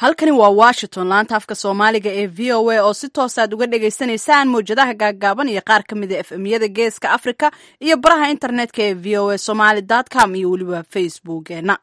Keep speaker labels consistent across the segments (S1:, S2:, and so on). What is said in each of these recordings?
S1: halkani waa washington laanta afka soomaaliga ee v o a oo si toosaad uga dhagaysanaysaan mawjadaha gaaggaaban iyo qaar ka mid a efemyada geeska africa iyo baraha internetka ee v o a somaly com iyo weliba facebookeena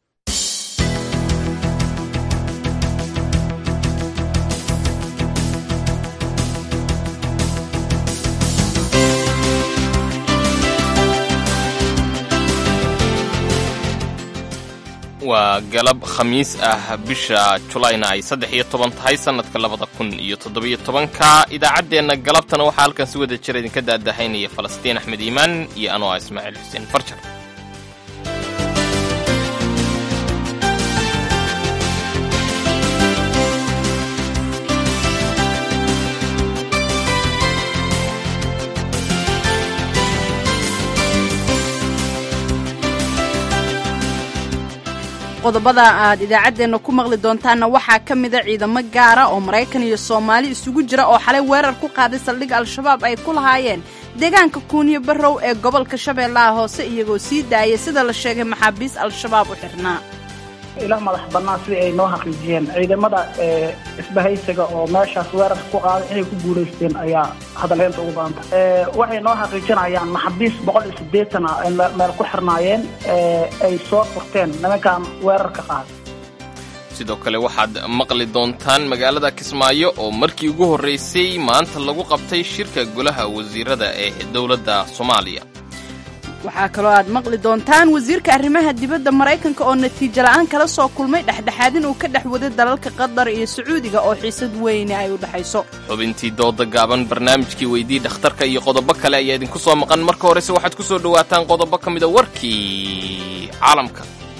S2: waa galab khamiis ah bisha julayna ay saddex iyo toban tahay sannadka labada kun iyo toddobiyo tobanka idaacaddeenna galabtana waxaa halkan si wada jira idinka daadahaynaya falastiin axmed iimaan iyo anoo ah ismaaciil xuseen farjar
S1: qodobada aad idaacaddeenna ku maqli doontaanna waxaa ka mida ciidamo gaara oo maraykan iyo soomaali isugu jira oo xalay weerar ku qaaday saldhig al-shabaab ay ku lahaayeen deegaanka kuuniyo barrow ee gobolka shabeellaha hoose iyagoo sii daayay sida la sheegay maxaabiis al-shabaab u xirnaa
S3: ila madax bannaan sidii ay noo xaqiijiyeen ciidamada isbahaysiga oo meeshaas weerarka ku qaaday inay ku guulaysteen ayaa hadalheynta ugu badanta waxay noo xaqiijinayaan maxabiis boqol iyo siddeetan ah ay meel ku xirnaayeen ay soo furteen nimankan weerarka qaaday
S2: sidoo kale waxaad maqli doontaan magaalada kismaayo oo markii ugu horraysay maanta lagu qabtay shirka golaha wasiirada ee dowladda soomaaliya
S1: waxaa kaloo aad maqli doontaan wasiirka arrimaha dibadda maraykanka oo natiijo la'aan kala soo kulmay dhexdhexaadin uu ka dhex waday dalalka qatar iyo sacuudiga oo xiisad weyne ay u dhexayso
S2: xubintii dooda gaaban barnaamijkii weydii dhakhtarka iyo qodobo kale ayaa idinku soo maqan marka horese waxaad ku soo dhowaataan qodobo ka mida warkii caalamka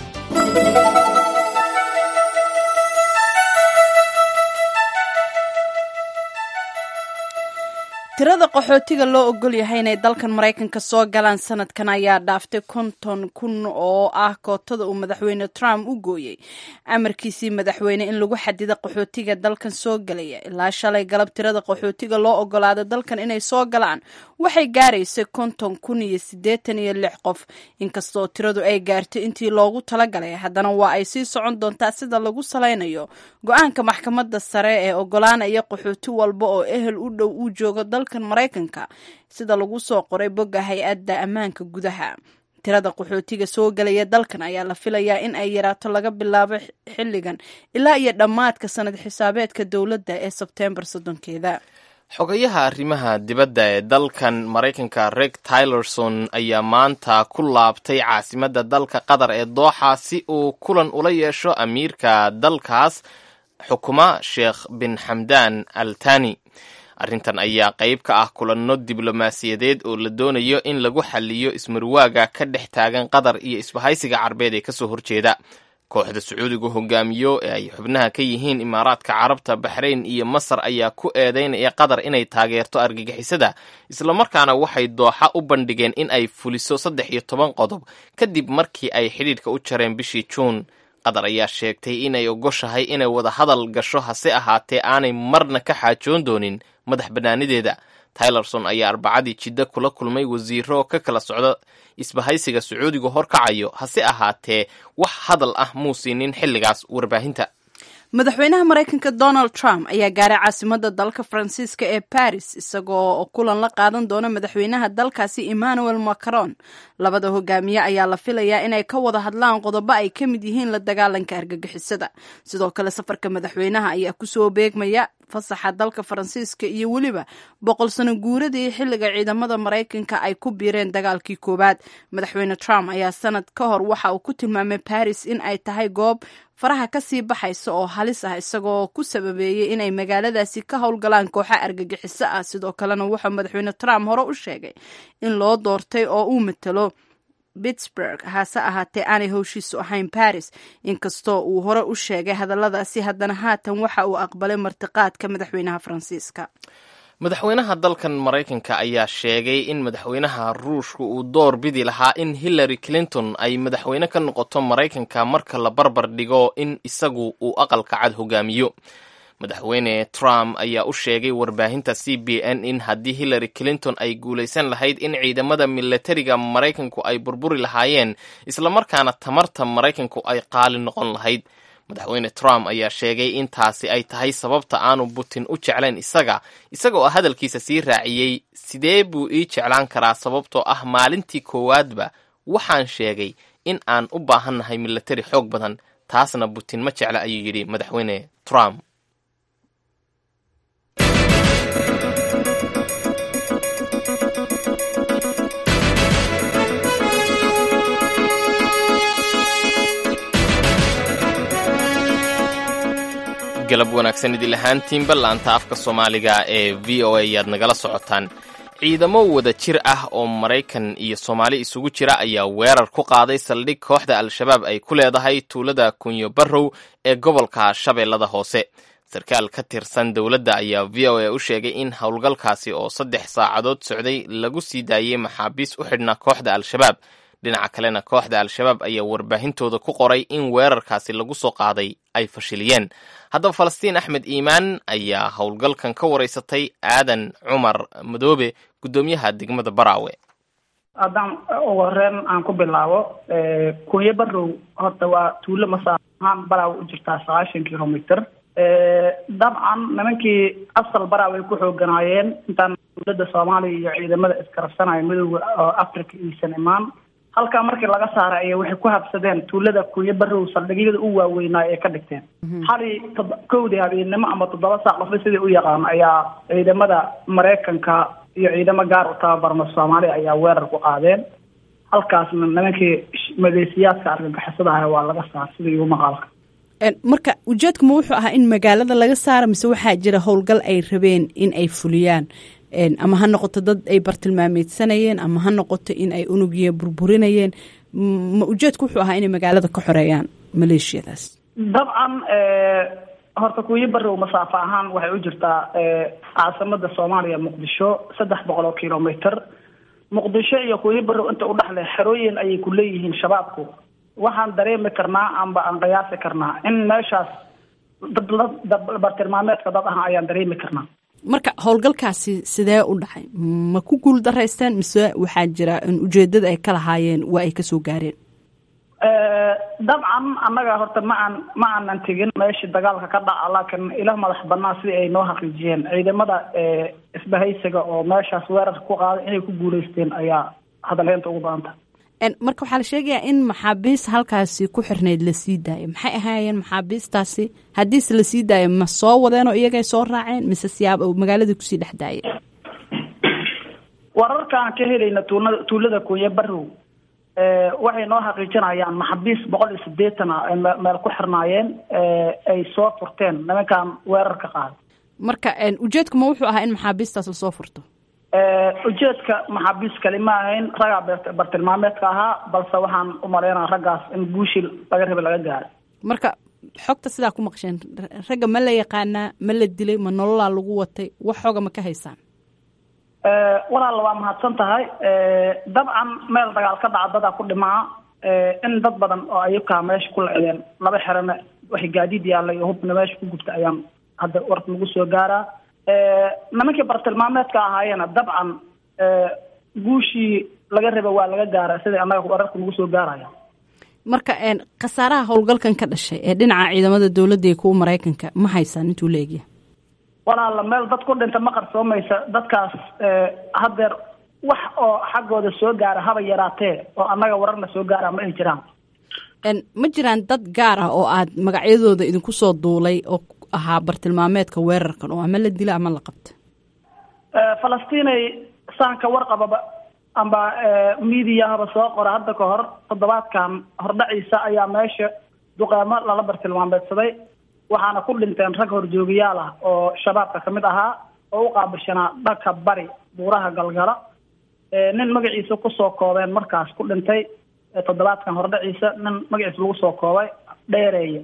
S1: tirada qaxootiga loo ogol yahay inay dalkan maraykanka soo galaan sanadkan ayaa dhaaftay konton kun oo ah kootada uu madaxweyne trump u gooyey amarkiisii madaxweyne in lagu xadida qaxootiga dalkan soo galaya ilaa shalay galab tirada qaxootiga loo ogolaaday dalkan inay soo galaan waxay gaaraysay konton kun iyo siddeetan iyo lix qof inkastoo tiradu ay gaartay intii loogu talagalay haddana waa ay sii socon doontaa sida lagu salaynayo go-aanka maxkamadda sare ee ogolaanaya qaxooti walba oo ehel u dhow uu joogo dalkan maraykanka sida lagu soo qoray bogga hay-adda ammaanka gudaha tirada qaxootiga soo galaya dalkan ayaa la filayaa in ay yaraato laga bilaabo xilligan ilaa iyo dhammaadka sanad xisaabeedka dowladda ee sebteembar soddonkeeda
S2: xogayaha arrimaha dibadda ee dalkan maraykanka reg tylerson ayaa maanta ku laabtay caasimadda dalka qatar ee dooxa si uu kulan ula yeesho amiirka dalkaas xukuma sheekh bin xamdan al tani arrintan ayaa qayb ka ah kulanno diblomaasiyadeed oo la doonayo in lagu xaliyo ismarwaaga ka dhex taagan qatar iyo isbahaysiga carbeed ee kasoo horjeeda kooxda sacuudiga hogaamiyo ee ay xubnaha ka yihiin imaaraadka carabta baxrayn iyo masar ayaa ku eedeynaya qatar inay taageerto argagixisada islamarkaana waxay dooxa u bandhigeen in ay fuliso saddex iyo toban qodob kadib markii ay xidhiidhka u jareen bishii juun qatar ayaa sheegtay inay ogoshahay inay wada hadal gasho hase ahaatee aanay marna ka xaajoon doonin madax bannaanideeda tylerson ayaa arbacadii jiddo kula kulmay wasiiro ka kala socda isbahaysiga sacuudiga horkacayo hase ahaatee wax hadal ah muu siinin xilligaas warbaahinta
S1: madaxweynaha maraykanka donald trump ayaa gaaray caasimadda dalka faransiiska ee baris isagoo kulan la qaadan doona madaxweynaha dalkaasi emmanuel macron labada hogaamiye ayaa la filayaa inay ka wada hadlaan qodobo ay ka mid yihiin la dagaalanka argagixisada sidoo kale safarka madaxweynaha ayaa kusoo beegmaya fasaxa dalka faransiiska iyo weliba boqol sano guuradii xilliga ciidamada maraykanka ay ku biireen dagaalkii koowaad madaxweyne trump ayaa sanad ka hor waxa uu ku tilmaamay baris in ay tahay goob faraha kasii baxaysa oo halis ah isagoo ku sababeeyey inay magaaladaasi ka howlgalaan kooxa argagixiso ah sidoo kalena wuxuu madaxweyne trump hore u sheegay in loo doortay oo uu matalo pittsburg hase ahaatee aanay howshiisu ahayn baris inkastoo uu hore u sheegay hadalladaasi haddana haatan waxa uu aqbalay martiqaadka madaxweynaha faransiiska
S2: madaxweynaha dalkan maraykanka ayaa sheegay in madaxweynaha ruushka uu door bidi lahaa in hillary clinton ay madaxweyne ka noqoto maraykanka marka la barbar dhigo in isagu uu aqalka cad hogaamiyo madaxweyne trump ayaa u sheegay warbaahinta c b n in haddii hillary clinton ay guulaysan lahayd in ciidamada milatariga maraykanku ay burburi lahaayeen islamarkaana tamarta maraykanku ay qaali noqon lahayd madaxweyne trump ayaa sheegay in taasi ay tahay sababta aanu putin u jeclayn isaga isaga oo hadalkiisa sii raaciyey sidee buu ii jeclaan karaa sababtoo ah maalintii koowaadba waxaan sheegay in aan u baahannahay milatari xoog badan taasna putin ma jecla ayuu yidhi madaxweyne trump galab wanaagsan idil ahaantiinba laanta afka soomaaliga ee v o a ayaad nagala socotaan ciidamo wada jir ah oo maraykan iyo soomaali isugu jira ayaa weerar ku qaaday saldhig kooxda al-shabaab ay ku leedahay tuulada kunyo barrow ee gobolka shabeellada hoose sarkaal ka tirsan dowladda ayaa v o a u sheegay in howlgalkaasi oo saddex saacadood socday lagu sii daayey maxaabiis u xidhnaa kooxda al-shabaab dhinaca kalena kooxda al-shabaab ayaa warbaahintooda ku qoray in weerarkaasi lagu soo qaaday ay fashiliyeen haddaba falastiin axmed iimaan ayaa howlgalkan ka waraysatay aadan cumar madoobe guddoomiyaha degmada baraawe
S3: haddaan ugu horeen aan ku bilaabo kunyo barrow horta waa tuulo masaaf ahaan baraawe u jirtaa sagaashan kilomitr dabcan nimankii asal baraawe ay ku xooganaayeen intaan dowladda soomaaliya iyo ciidamada iskarabsanaya midooda oo africa iisan imaan halkaa markii laga saaray ayay waxay ku habsadeen tuulada kunyo barrow saldhigyada u waaweynaayo ay ka dhigteen xali kowdii habeennimo ama toddoba saac qofba sidai u yaqaan ayaa ciidamada maraykanka iyo ciidamo gaar u tababarma soomaaliya ayaa weerar ku qaadeen halkaasna nimankii madeysiyaadka argagixisada ah waa laga saar sida igu maqaalka
S1: marka ujeedku ma wuxuu ahaa in magaalada laga saaro mise waxaa jira howlgal ay rabeen in ay fuliyaan ama ha noqoto dad ay bartilmaameedsanayeen ama ha noqoto in ay unugiya burburinayeen ma ujeedku wuxuu ahaa inay magaalada ka xoreeyaan maleeshiyadaas
S3: dabcan horta kuyo barrow masaafo ahaan waxay u jirtaa caasimada soomaaliya muqdisho saddex boqol oo kilomitr muqdisho iyo kuyo barrow inta u dhexle xerooyin ayay ku leeyihiin shabaabku waxaan dareemi karnaa amba aan qiyaasi karnaa in meeshaas bartilmaameedka dad ah ayaan dareemi karnaa
S1: marka howlgalkaasi sidee u dhacay ma ku guul daraysteen mise waxaa jira in ujeedada ay ka lahaayeen waa ay kasoo gaareen
S3: dabcan annaga horta ma aan ma aanan tegin meeshii dagaalka ka dhaca laakiin ila madax banaan sidii ay noo xaqiijiyeen ciidamada isbahaysiga oo meeshaas weerarka ku qaaday inay ku guulaysteen ayaa hadalheynta ugu badanta
S1: marka waxaa la sheegayaa in maxaabiis halkaasi ku xirnayd la sii daayay maxay ahaayeen maxaabiistaasi haddiise la sii daayay ma soo wadeen oo iyagay soo raaceen mise siyaab magaaladii kusii dhex daayay
S3: wararkaan ka helayna tuulada tuulada kunye barrow waxay noo xaqiijinayaan maxaabiis boqol iyo sideetan ah ay meel ku xirnaayeen ay soo furteen nimankan weerarka qaaday
S1: marka ujeedku ma wuxuu ahaa in maxaabiistaas lasoo furto
S3: ujeedka maxaabiis kali ma ahayn raggaa bartilmaameedka ahaa balse waxaan u maleynaa raggaas in guushii laga rabay laga gaaro
S1: marka xogta sidaa ku maqsheen ragga ma la yaqaanaa ma la dilay ma nololaa lagu watay wax xooga ma ka haysaan
S3: walaalla waa mahadsan tahay dabcan meel dagaal ka dhaca dadaa ku dhimaa in dad badan oo ayukaa meesha ku lecdeen laba xerana waxay gaadiid yaallay iyo hubna meesha ku gubta ayaan hadda warka nagu soo gaaraa nimankii bartilmaameedka ahaayeena dabcan guushii laga raba waa laga gaara sida annaga wararka nagu soo gaaraya
S1: marka khasaaraha howlgalkan ka dhashay ee dhinaca ciidamada dowladda iyo kuwa maraykanka ma haysaan intuu la egya
S3: walaala meel dad ku dhinta ma qarsoomaysa dadkaas haddeer wax oo xaggooda soo gaara haba yaraatee oo annaga wararna soo gaara ma ay jiraan
S1: ma jiraan dad gaar ah oo aad magacyadooda idinku soo duulay oo ahaa bartilmaameedka weerarkan oo ama la dila ama la qabta
S3: falastiinay saanka warqababa amba mediahaba soo qora hadda ka hor toddobaadkan hordhaciisa ayaa meesha duqeemo lala bartilmaameedsaday waxaana ku dhinteen rag horjoogayaal ah oo shabaabka ka mid ahaa oo u qaabishanaa dhanka bari buuraha galgala nin magaciisa kusoo koobeen markaas ku dhintay toddobaadkan hordhaciisa nin magaciisa lagu soo koobay dheereeye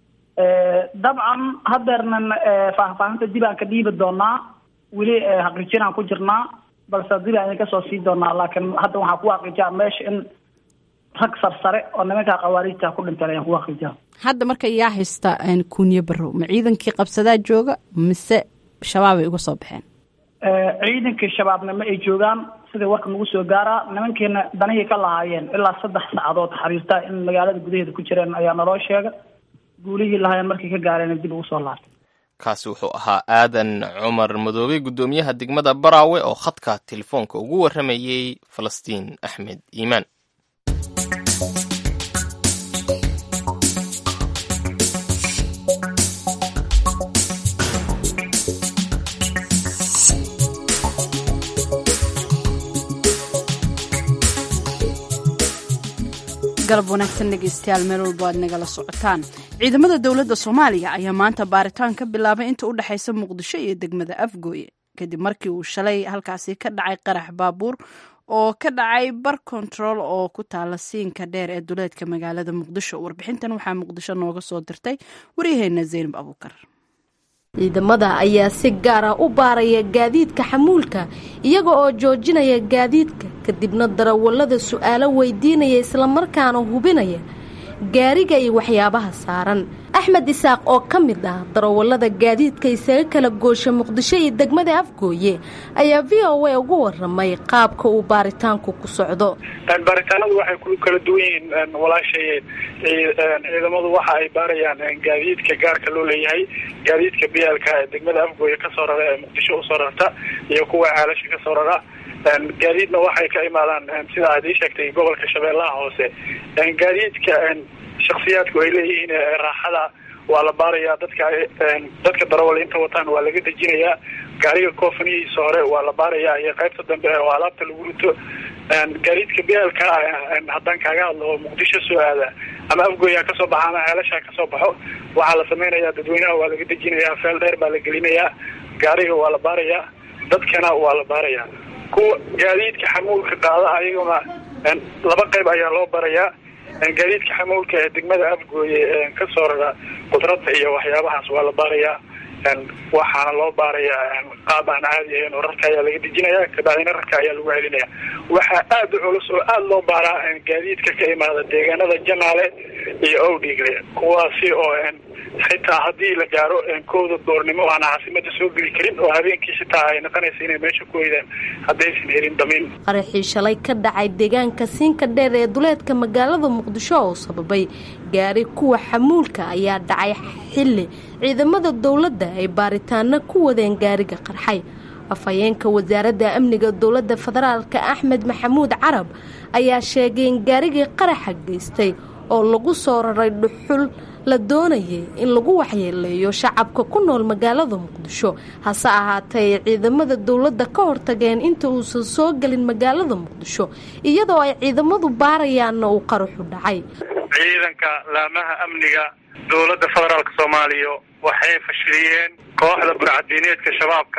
S3: dabcan haddeernan faahfaahinta dib aan ka dhiibi doonaa weli xaqiijinaan ku jirnaa balse dib aan idinka soo sii doonaa laakiin hadda waxaan ku xaqiijaa meesha in rag sarsare oo nimankaa khawaariijta ku dhinteen ayaan ku xaqiijaa
S1: hadda marka yaa haysta kunye barrow ma ciidankii qabsadaa jooga mise shabaab ay uga soo baxeen
S3: ciidankii shabaabna ma ay joogaan sidai warka nagu soo gaaraa nimankiina danihii ka lahaayeen ilaa saddex saacadood xariirta in magaalada gudaheeda ku jireen ayaa naloo sheega guulihii lahaayeen markay ka gaareen dib ugu soo laabtay
S2: kaasi wuxuu ahaa aadan cumar madoobey guddoomiyaha degmada baraawe oo khadka telefoonka ugu warramayey falastiin axmed iimaan
S1: galab wanaagsan dhegeystayaal meel walbo aad nagala socotaan ciidamada dowladda soomaaliya ayaa maanta baaritaan ka bilaabay inta u dhexaysa muqdisho iyo degmada afgooye kadib markii uu shalay halkaasi ka dhacay qarax baabuur oo ka dhacay bar kontarool oo ku taala siinka dheer ee duleedka magaalada muqdisho warbixintan waxaa muqdisho nooga soo dirtay waryaheena zaynab abuukar
S4: ciidamada ayaa si gaara u baaraya gaadiidka xamuulka iyaga oo joojinaya gaadiidka kadibna darawallada su'aalo weydiinaya islamarkaana hubinaya gaariga iyo waxyaabaha saaran axmed isaaq oo ka mid ah darawallada gaadiidka isaga kala goosha muqdisho iyo degmada afgooye ayaa v o a ugu waramay qaabka uu baaritaanku ku socdo
S5: baaritaanadu waxay ku kala duwan yihiin walaashay ciidamadu waxa ay baarayaan gaadiidka gaarka loo leeyahay gaadiidka biyaalka ee degmada afgooye kasoo rara ee muqdisho usoo rarta iyo kuwa caalasha kasoo rara gaadiidna waxay ka imaadaan sida aad ii sheegtay gobolka shabeellaha hoose gaadiidka shaksiyaadku ay leeyihiin raaxada waa la baarayaa dadka dadka darawal inta wataan waa laga dejinayaa gaariga koofanihiisa hore waa la baarayaa iyo qaybta dambe oo alaabta lagu rito gaadiidka biyaalka haddaan kaaga hadlo oo muqdisho soo aada ama afgooya kasoo baxa ama ceelasha kasoo baxo waxaa la samaynayaa dadweynaha waa laga dejinayaa feel dheer baa la gelinayaa gaariga waa la baarayaa dadkana waa la baarayaa kuwa gaadiidka xamuulka qaada ayaguna laba qayb ayaa loo barayaa gaadiidka xamuulka ee degmada afgooye kasoo rara qudrada iyo waxyaabahaas waa la baarayaa waxaana loo baarayaa qaab aan caadi ahayn oo rarka ayaa laga dejinaya kabacdina rarka ayaa lagu celinaya waxaa aad u culus oo aada loo baaraa gaadiidka ka imaada deegaanada janaale iyo owdhigle kuwaasi oo xitaa haddii la gaaro kooda doornimo aan caasimada soo geli karin oo habeenkii xitaa ay noqonaysa inay meesha ku weydaan haddaysan helin damiin
S4: qaraxii shalay ka dhacay deegaanka siinka dheer ee duleedka magaalada muqdisho oo sababay gaari kuwa xamuulka ayaa dhacay xilli ciidamada dowladda ay baaritaano ku wadeen gaariga qarxay afhayeenka wasaaradda amniga dowladda federaalka axmed maxamuud carab ayaa sheegay in gaarigii qaraxa geystay oo lagu soo raray dhuxul la doonayay in lagu waxyeeleeyo shacabka ku nool magaalada muqdisho hase ahaatee ay ciidamada dowladda ka hortageen inta uusan soo gelin magaalada muqdisho iyadoo ay ciidamadu baarayaanna uu qaraxu dhacay
S5: ciidanka laamaha amniga dowladda federaalk soomaaliya waxay fashiliyeen kooxda burcadiineedka shabaabka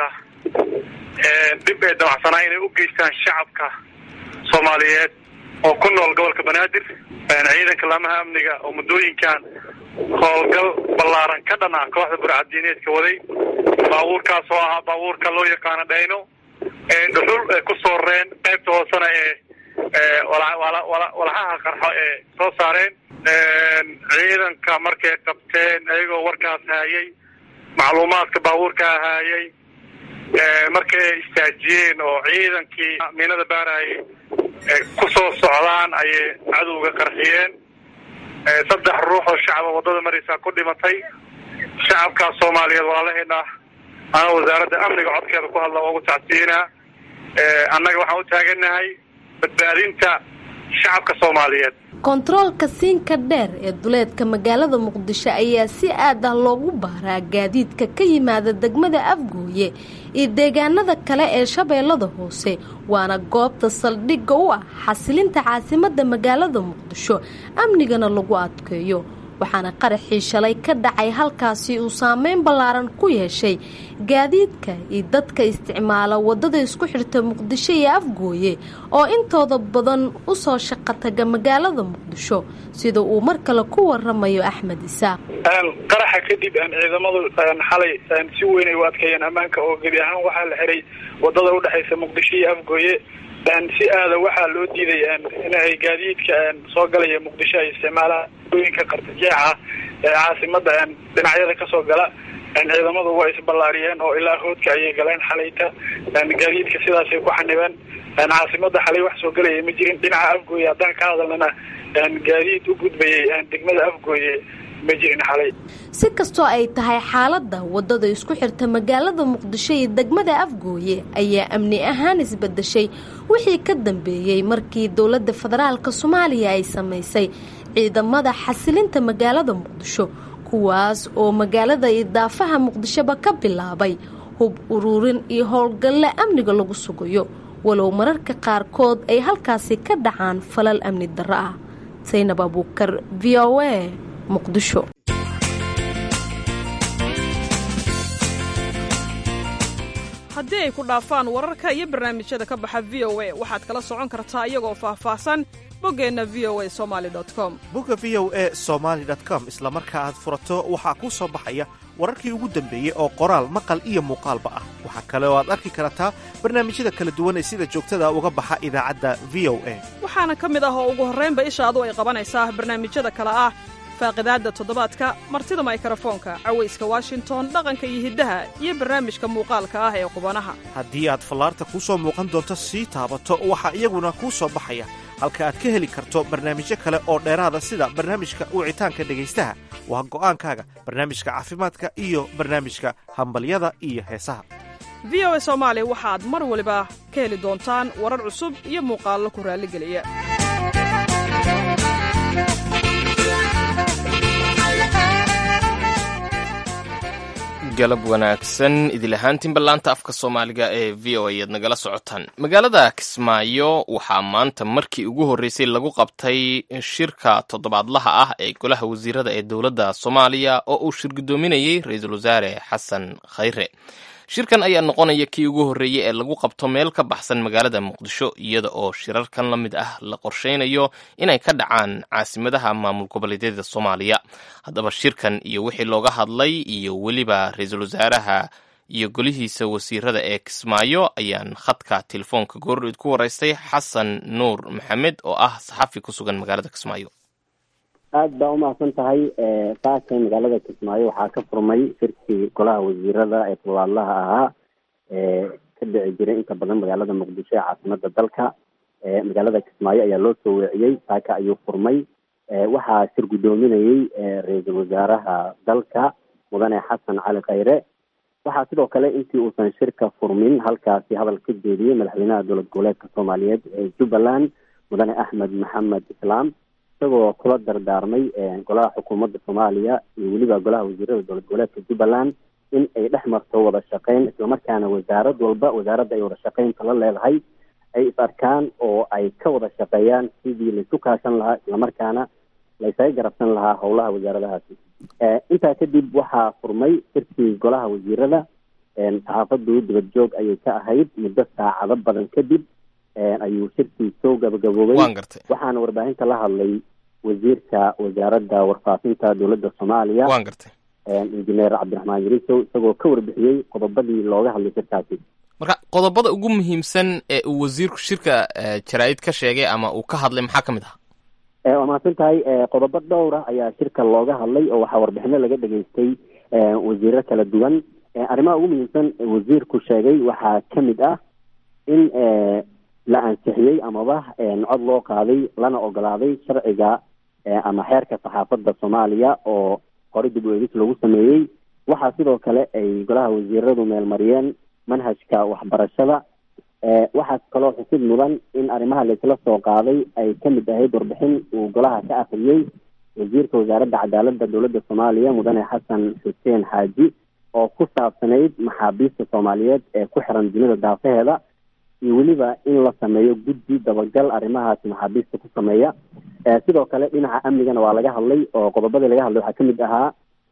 S5: dib ay damacsanaa inay u geystaan shacabka soomaaliyeed oo ku nool gobolka banaadir ciidanka laamaha amniga oo muddooyinkan howlgal ballaaran ka dhan ah kooxda burcadiineedka waday baabuurkaas oo ahaa baabuurka loo yaqaano dhayno ee dhuxul ee ku soo rareen qaybta hoosena ee walxaha qarxo ee soo saareen ciidanka markay qabteen ayagoo warkaas haayay macluumaadka baabuurkaa haayay markay istaajiyeen oo ciidankii miinada baarayay ku soo socdaan ayay cadowga qarxiyeen saddex ruux oo shacaba waddada maraysaa ku dhimatay shacabkaas soomaaliyeed walaalaheena ana wasaaradda amniga codkeeda ku hadla ugu tacsiinaa annaga waxaan u taaganahay badbaadinta shacabka soomaaliyeed
S4: kontaroolka siinka dheer ee duleedka magaalada muqdisho ayaa si aad ah loogu baaraa gaadiidka ka yimaada degmada afgooye iyo deegaanada kale ee shabeellada hoose waana goobta saldhigga u ah xasilinta caasimadda magaalada muqdisho amnigana lagu adkeeyo waxaana qaraxii shalay ka dhacay halkaasi uu saameyn ballaaran ku yeeshay gaadiidka iyo dadka isticmaala waddada isku xirta muqdisho iyo afgooye oo intooda badan u soo shaqo taga magaalada muqdisho sida uu mar kale ku waramayo axmed isaaq
S5: qaraxa kadib ciidamadu xalay si weyn ay u adkeeyeen ammaanka oo gebi ahaan waxaa la xiray waddada udhexaysa muqdisho iyo afgooye si aada waxaa loo diiday in ay gaadiidka soo galaya muqdisho ay isticmaalaan ooyinka qartajeexa ee caasimada dhinacyada kasoo gala ciidamadu waa isballaariyeen oo ilaa hoodka ayay galeen xalayta gaadiidka sidaasay ku xanibeen caasimada xalay wax soo galaya ma jirin dhinaca afgooye haddaan ka hadalnana gaadiid u gudbayay degmada afgooye ma jirin xalay
S4: si kastoo ay tahay xaaladda waddada isku xirta magaalada muqdisho iyo degmada afgooye ayaa amni ahaan isbedeshay wixii ka dambeeyey markii dowladda federaalka soomaaliya ay samaysay ciidamada xasilinta magaalada muqdisho kuwaas oo magaalada idaafaha muqdishoba ka bilaabay hub uruurin iyo howlgalle amniga lagu sugayo walow mararka qaarkood ay halkaasi ka dhacaan falal amni darro ah saynab abuukar v o a muqdisho
S6: haddii ay ku dhaafaan wararka iyo barnaamijyada ka baxa v o a waxaad kala socon kartaa iyagoo faahfaahsan boggeenna v o a somaali com
S7: bogga v o e somaali com isla marka aad furato waxaa kuu soo baxaya wararkii ugu dambeeyey oo qoraal maqal iyo muuqaalba ah waxaa kale oo aad arki kartaa barnaamijyada kala duwan ee sida joogtada uga baxa idaacadda v o a
S6: waxaana ka mid ah oo ugu horraynba ishaadu ay qabanaysaa barnaamijyada kale ah faaqidaadda toddobaadka martida maykarafoonka cawayska washington dhaqanka iyo hiddaha iyo barnaamijka muuqaalka ah ee qubanaha
S7: haddii aad fallaarta kuu soo muuqan doonto sii taabato waxaa iyaguna kuu soo baxaya halka aad ka heli karto barnaamijyo kale oo dheeraada sida barnaamijka wicitaanka dhegaystaha waa go'aankaaga barnaamijka caafimaadka iyo barnaamijka hambalyada iyo heesaha
S6: v o a soomaali waxaad mar waliba ka heli doontaan warar cusub iyo muuqaallo ku raalligeliya
S2: galab wanaagsan idil ahaantiinba laanta afka soomaaliga ee v o a aad nagala socotaan magaalada kismaayo waxaa maanta markii ugu horreysay lagu qabtay shirka toddobaadlaha ah ee golaha wasiirada ee dowladda soomaaliya oo uu shir guddoominayey ra-iisul wasaare xasan khayre shirkan ayaa noqonaya kii ugu horreeyey ee lagu qabto meel ka baxsan magaalada muqdisho iyada oo shirarkan la mid ah la qorshaynayo inay ka dhacaan caasimadaha maamul goboleedyada soomaaliya haddaba shirkan iyo wixii looga hadlay iyo weliba ra-iisul wasaaraha iyo golihiisa wasiirada ee kismaayo ayaan khadka telefoonka goordhoyd ku waraystay xasan nuur maxamed oo ah saxafi ku sugan magaalada kismaayo
S8: aada baa umahadsan tahay saaka magaalada kismaayo waxaa ka furmay shirkii golaha wasiirada ee toddobaadlaha ahaa ee ka dhici jiray inta badan magaalada muqdisho ee caasimada dalka magaalada kismaayo ayaa loo soo weeciyey saaka ayuu furmay waxaa shir guddoominayey ra-iisul wasaaraha dalka mudane xasan cali khayre waxaa sidoo kale intii uusan shirka furmin halkaasi hadal ka jeediyey madaxweynaha dowlad goboleedka soomaaliyeed ee jubbaland mudane axmed maxamed islaam isagoo kula dardaarmay golaha xukuumadda soomaaliya iyo weliba golaha wasiirada dowlad goboleedka jubbaland in ay dhex marto wada shaqeyn islamarkaana wasaarad walba wasaaradda ay wada shaqeynta la leedahay ay is arkaan oo ay ka wada shaqeeyaan sidii laysu kaashan lahaa islamarkaana laysaga garabsan lahaa howlaha wasaaradahaasi intaa kadib waxaa furmay shirkii golaha wasiirada saxaafadu dibad joog ayay ka ahayd muddo saacado badan kadib ayuu shirkii soo gabagaboobay waxaana warbaahinta la hadlay wasiirka wasaaradda warfaafinta dowladda soomaaliya
S2: waan gartay
S8: injineer cabdiraxmaan yarisow isagoo ka warbixiyey qodobadii looga hadlay shirkaasi
S2: marka qodobada ugu muhiimsan ee uu wasiirku shirka jaraa'id ka sheegay ama uu ka hadlay maxaa ka mid aha
S8: waa mahadsan tahay qodobo dhowr ah ayaa shirka looga hadlay oo waxaa warbixino laga dhageystay wasiiro kala duwan arrimaha ugu muhiimsan wasiirku sheegay waxaa ka mid ah in la ansixiyey amaba cod loo qaaday lana ogolaaday sharciga ama xeerka saxaafadda soomaaliya oo horey dib u eegis lagu sameeyey waxaa sidoo kale ay golaha wasiiradu meelmariyeen manhajka waxbarashada waxaa kaloo xusid mudan in arrimaha laisla soo qaaday ay ka mid ahayd warbixin uu golaha ka akhriyey wasiirka wasaaradda cadaaladda dowladda soomaaliya mudane xasan xuseen xaaji oo ku saabsanayd maxaabiista soomaaliyeed ee ku xiran dunida daafaheeda iyo weliba in la sameeyo guddi dabagal arrimahaasi maxaabiista ku sameeya sidoo kale dhinaca amnigana waa laga hadlay oo qodobadii laga hadlay waxaa kamid ahaa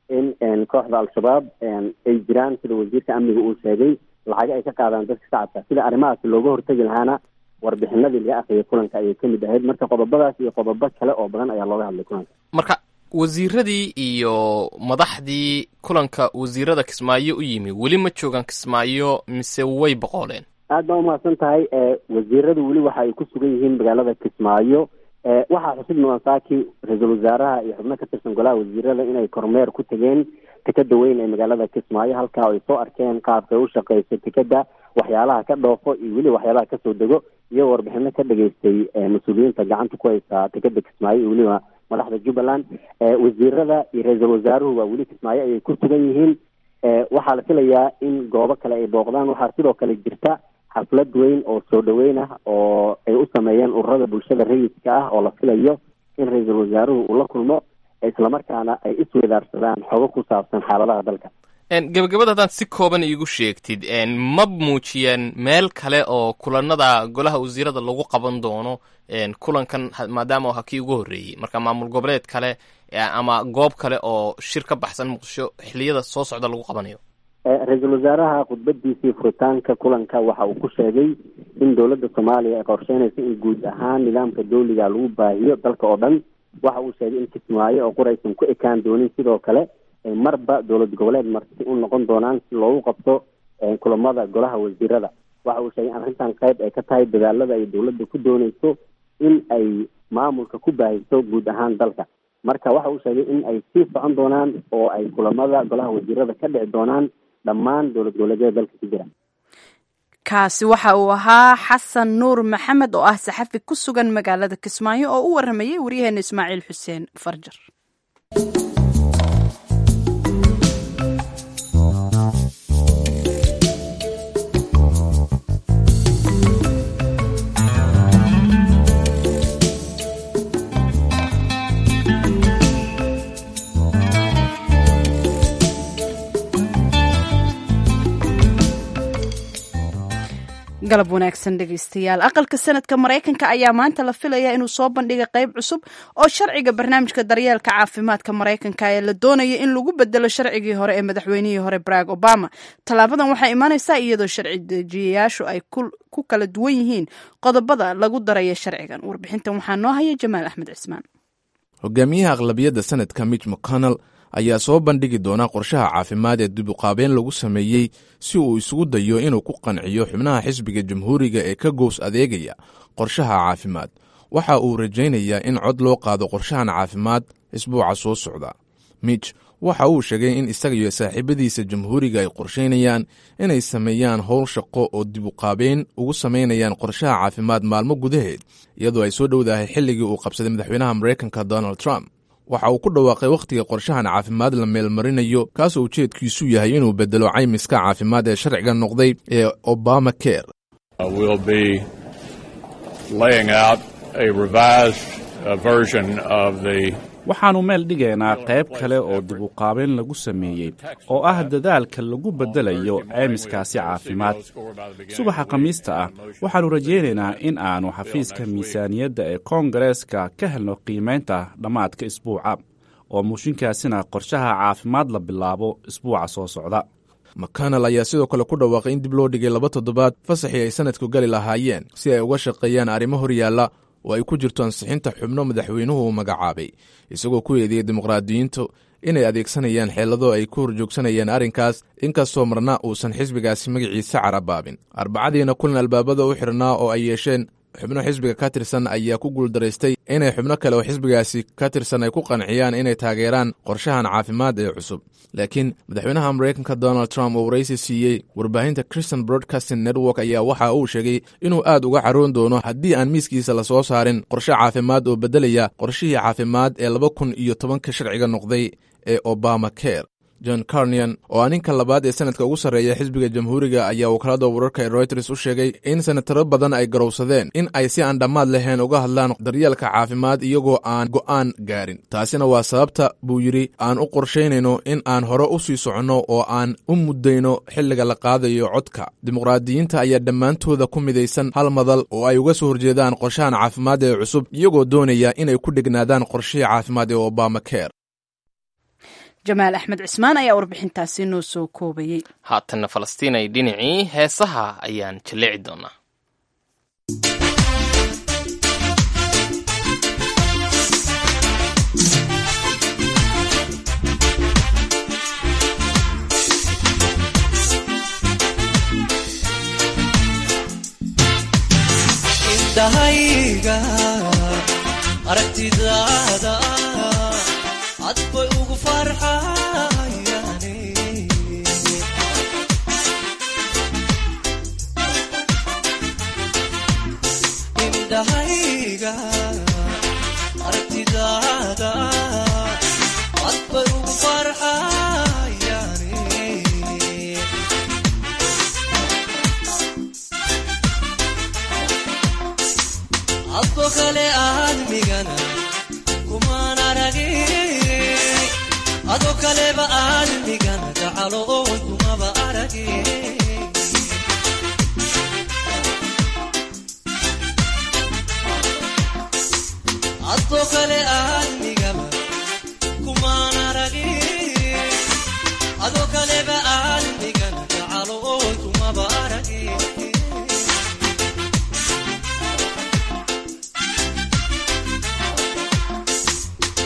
S8: in kooxda al-shabaab ay jiraan sida wasiirka amniga uu sheegay lacago ay ka qaadaan dadka shacabka sida arrimahaasi looga hortegi lahaana warbixinadii laga akriyay kulanka ayay kamid ahayd marka qodobadaas iyo qodobo kale oo badan ayaa looga hadlay kulanka
S2: marka wasiiradii iyo madaxdii kulanka wasiirada kismaayo u yimi weli ma joogaan kismaayo mise way boqooleen
S8: aada baa umahadsan tahay wasiiradu weli waxa ay ku sugan yihiin magaalada kismaayo waxaa xusid mudan saaki ra-iisul wasaaraha iyo xubno ka tirsan golaha wasiirada inay kormeer ku tegeen tekeda weyn ee magaalada kismaayo halkaa ay soo arkeen qaabkay u shaqeyso tekeda waxyaalaha ka dhoofo iyo weli waxyaalaha kasoo dego iyagoo warbixino ka dhageystay mas-uuliyiinta gacanta ku haysa tekeda kismaayo iyo weliba madaxda jubbaland wasiirada iyo ra-iisul wasaaruhu waa weli kismaayo ayay ku sugan yihiin waxaa la filayaa in goobo kale ay booqdaan waxaa sidoo kale jirta xaflad weyn oo soo dhaweyn ah oo ay u sameeyeen ururada bulshada rayidka ah oo la filayo in ra-iisul wasaaruhu uu la kulmo islamarkaana ay isweydaarsadaan xogo ku saabsan xaaladaha dalka
S2: gebagabada haddaan si kooban iigu sheegtid ma muujiyeen meel kale oo kulanada golaha wasiirada lagu qaban doono kulankan maadaama ha kii ugu horreeyey marka maamul goboleed kale ama goob kale oo shir ka baxsan muqdisho xiliyada soo socda lagu qabanayo
S8: ra-iisul wasaaraha khudbadiisii furitaanka kulanka waxa uu ku sheegay in dowladda soomaaliya ay qorsheynayso in guud ahaan nidaamka dawliga lagu baahiyo dalka oo dhan waxa uu sheegay in kismaayo oo quraysan ku ekaan doonin sidoo kale marba dowlad goboleed marti u noqon doonaan si loogu qabto kulamada golaha wasiirada waxa uu sheegay in arrintan qayb ay ka tahay dadaalada ay dowladda ku dooneyso in ay maamulka ku baahiso guud ahaan dalka marka waxa uu sheegay in ay sii socon doonaan oo ay kulamada golaha wasiirada ka dhici doonaan dhammaan dowlad goboleedyada dalka ku jira
S1: kaasi waxa uu ahaa xasan nuur maxamed oo ah saxafi ku sugan magaalada kismaayo oo u waramayay waryaheena ismaaciil xuseen farjar galab wanaagsan dhegeystayaal aqalka sanadka maraykanka ayaa maanta la filayaa inuu soo bandhiga qayb cusub oo sharciga barnaamijka daryeelka caafimaadka maraykanka ee la doonaya in lagu bedelo sharcigii hore ee madaxweynihii hore barack obama tallaabadan waxay imaaneysaa iyadoo sharci dejiyayaashu ay ku kala duwan yihiin qodobada lagu daraya sharcigan warbixintan waxaa noo haya jamaal axmed cismaan
S9: hogaamiyaha aqlabiyadda sanadka mitch mcconnell ayaa soo bandhigi doona qorshaha caafimaad ee dibuqaabeen lagu sameeyey si uu isugu dayo inuu ku qanciyo xubnaha xisbiga jamhuuriga ee ka gows adeegaya qorshaha caafimaad waxa uu rajaynayaa in cod loo qaado qorshahan caafimaad isbuuca soo socda mitch waxa uu sheegay in isaga iyo saaxiibadiisa jamhuuriga ay qorshaynayaan inay sameeyaan howl shaqo oo dibuqaabeen ugu samaynayaan qorshaha caafimaad maalmo gudaheed iyadoo ay soo dhowdahay xilligii uu qabsaday madaxweynaha maraykanka donald trump waxa uu ku dhawaaqay wakhtiga qorshahan caafimaad la meelmarinayo kaasoo ujeedkiisu yahay inuu bedelo caymiska caafimaad ee sharciga noqday ee obama care
S10: waxaannu meel dhigaynaa qayb kale oo dibuqaabeyn lagu sameeyey oo ah dadaalka lagu beddelayo caymiskaasi caafimaad subaxa khamiista ah waxaannu rajaynaynaa in aannu xafiiska miisaaniyadda ee koongareeska ka helno qiimaynta dhammaadka isbuuca oo muushinkaasina qorshaha caafimaad la bilaabo isbuuca soo socda
S9: makanal ayaa sidoo kale ku dhawaaqay in dib loo dhigay laba toddobaad fasaxii ay sanadku gali lahaayeen si ay uga shaqeeyaan arrimo horyaalla oo ay ku jirto ansixinta xubno madaxweynuhu uu magacaabay isagoo ku eedeeyey dimuqraadiyiintu inay adeegsanayaan xeelado ay ku horjoogsanayaan arrinkaas inkastoo marna uusan xisbigaasi magaciisa carabaabin arbacadiina kulan albaabada u xidhnaa oo ay yeesheen xubno xisbiga ka tirsan ayaa ku guuldaraystay inay xubno kale oo xisbigaasi ka tirsan ay ku qanciyaan inay taageeraan qorshahan caafimaad ee cusub laakiin madaxweynaha maraykanka donald trump oo waraysi siiyey warbaahinta christian broadcasting network ayaa waxa uu sheegay inuu aad uga caroon doono haddii aan miiskiisa la soo saarin qorshe caafimaad oo beddelaya qorshihii caafimaad ee laba kun iyo tobanka sharciga noqday ee obama care john carnian oo ah ninka labaad ee sanadka ugu sarreeya xisbiga jamhuuriga ayaa wakaalada wararka ee royters u sheegay in senataro badan ay garowsadeen in ay si aan dhammaad lahayn uga hadlaan daryeelka caafimaad iyagoo aan go'aan gaarin taasina waa sababta buu yidhi aan u qorshaynayno in aan hore u sii soconno oo aan u muddayno xilliga la qaadayo codka dimuqraadiyiinta ayaa dhammaantooda ku midaysan hal madal oo ay uga soo horjeedaan qorshahan caafimaad ee cusub iyagoo doonaya inay ku dhegnaadaan qorshihii caafimaad ee obama care
S1: jamaal axmed cismaan ayaa warbixintaasi noo soo koobayey
S2: haatanna falastiin ay dhinacii heesaha ayaan jaleeci doonaa
S11: indhahayga aragtidaada cad bay ugu farxayaane indhahayga aragtidaada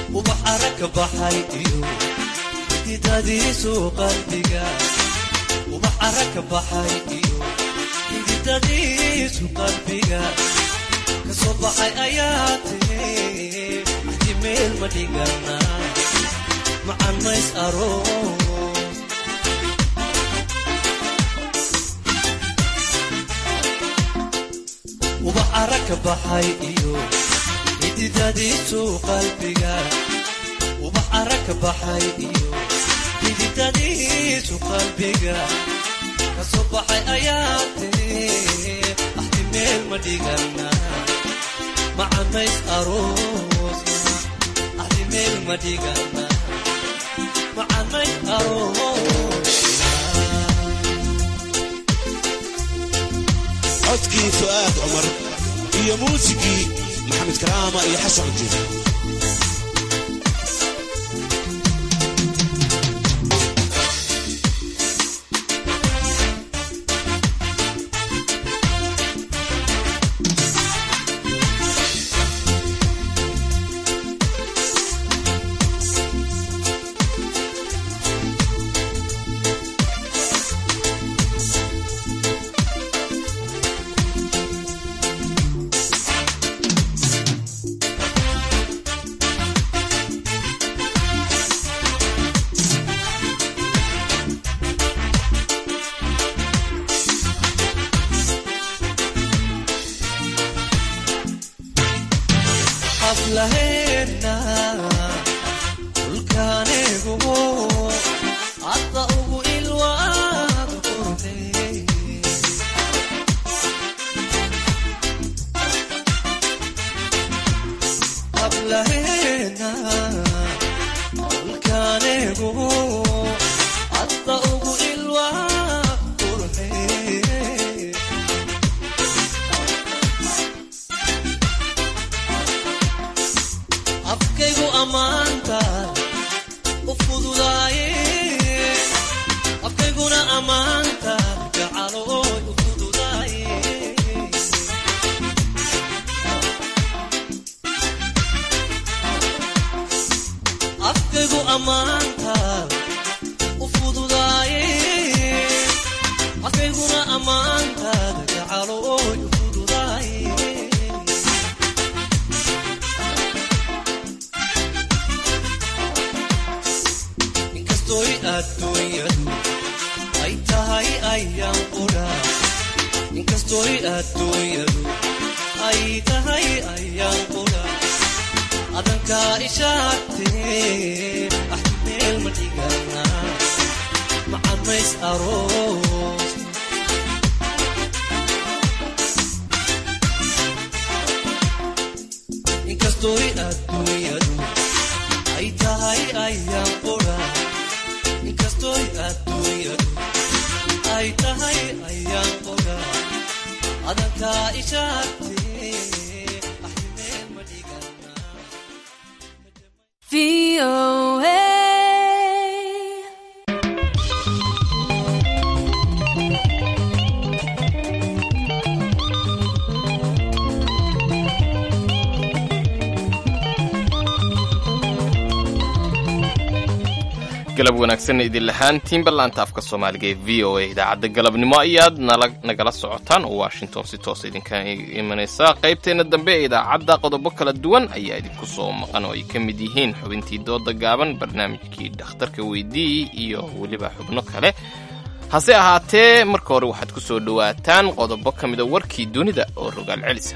S11: ubax arag ka baxay iyo xididadiisu qalbiga ubax arag ka baxay iyo xididadiisu qalbiga kasoo baxay ayaa tiri axdi meel ma dhigana macan mays aroos ubax arag ka baxay iyo xididadiisu qalbiga ubax arag ka baxay iyo xididadiisu qalbiga kasoo baxay ayaa tiri axdi meel ma dhigana macamays aroosna axdi meel ma dhigana macamays aroosna
S12: codkii fu'aad cumar iyo muusigii maxamed karaama iyo xasan cujir
S11: hablaheena dhulkaanigu hadda ugu ilwaad qurxey hablaheena dhulkaanigu hadda ugu ilwaad qurxey afkaygu ammaanta u fududaaye afkayguna ammaanta gacalooy u fududaaye afkaygu ammaanta u fududaaye afkayguna ammaanta gacalooy u fududaaye inkastoy adduunyadu ay tahay ayaan qudha inkastoy adduunyadu ay tahay ayaan qudha adankaa ishaagtee ah meel ma dhigana macamays aroos inkastoy adduunyadu ay tahay ayaan qudha inkastoy adduunyadu ay tahay ayaan qudha adankaa ishaagtee ah meel ma dhigana
S2: galab wanaagsan idin lahaantiin ballaanta afka soomaaliga ee v o a idaacadda galabnimo ayaad nala nagala socotaan oo washington si toos idinka imanaysa qaybteenna dambe ee idaacadda qodobo kala duwan ayaa idinku soo maqan oo ay ka mid yihiin xubintii dooda gaaban barnaamijkii dhakhtarka weydii iyo weliba xubno kale hase ahaatee marka hore waxaad ku soo dhowaataan qodobo ka mida warkii dunida oo rogaal celisa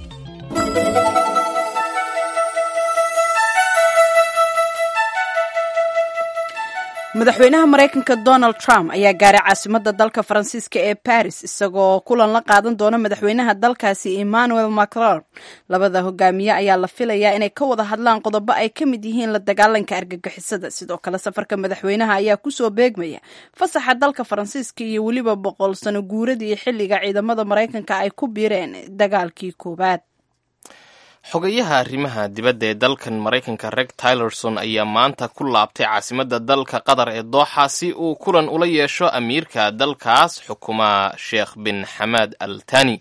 S1: madaxweynaha maraykanka donald trump ayaa gaaray caasimadda dalka faransiiska ee baris isagoo kulan la qaadan doona madaxweynaha dalkaasi emmanuel macron labada hogaamiye ayaa la filayaa inay ka wada hadlaan qodobo ay ka mid yihiin la dagaalanka argagixisada sidoo kale safarka madaxweynaha ayaa kusoo beegmaya fasaxa dalka faransiiska iyo weliba boqol sano guuradii xilliga ciidamada maraykanka ay ku biireen dagaalkii koowaad
S2: xogayaha arrimaha dibadda ee dalkan maraykanka reg tylerson ayaa maanta ku laabtay caasimadda dalka qatar ee dooxa si uu kulan ula yeesho amiirka dalkaas xukuma sheekh bin xamaad al tani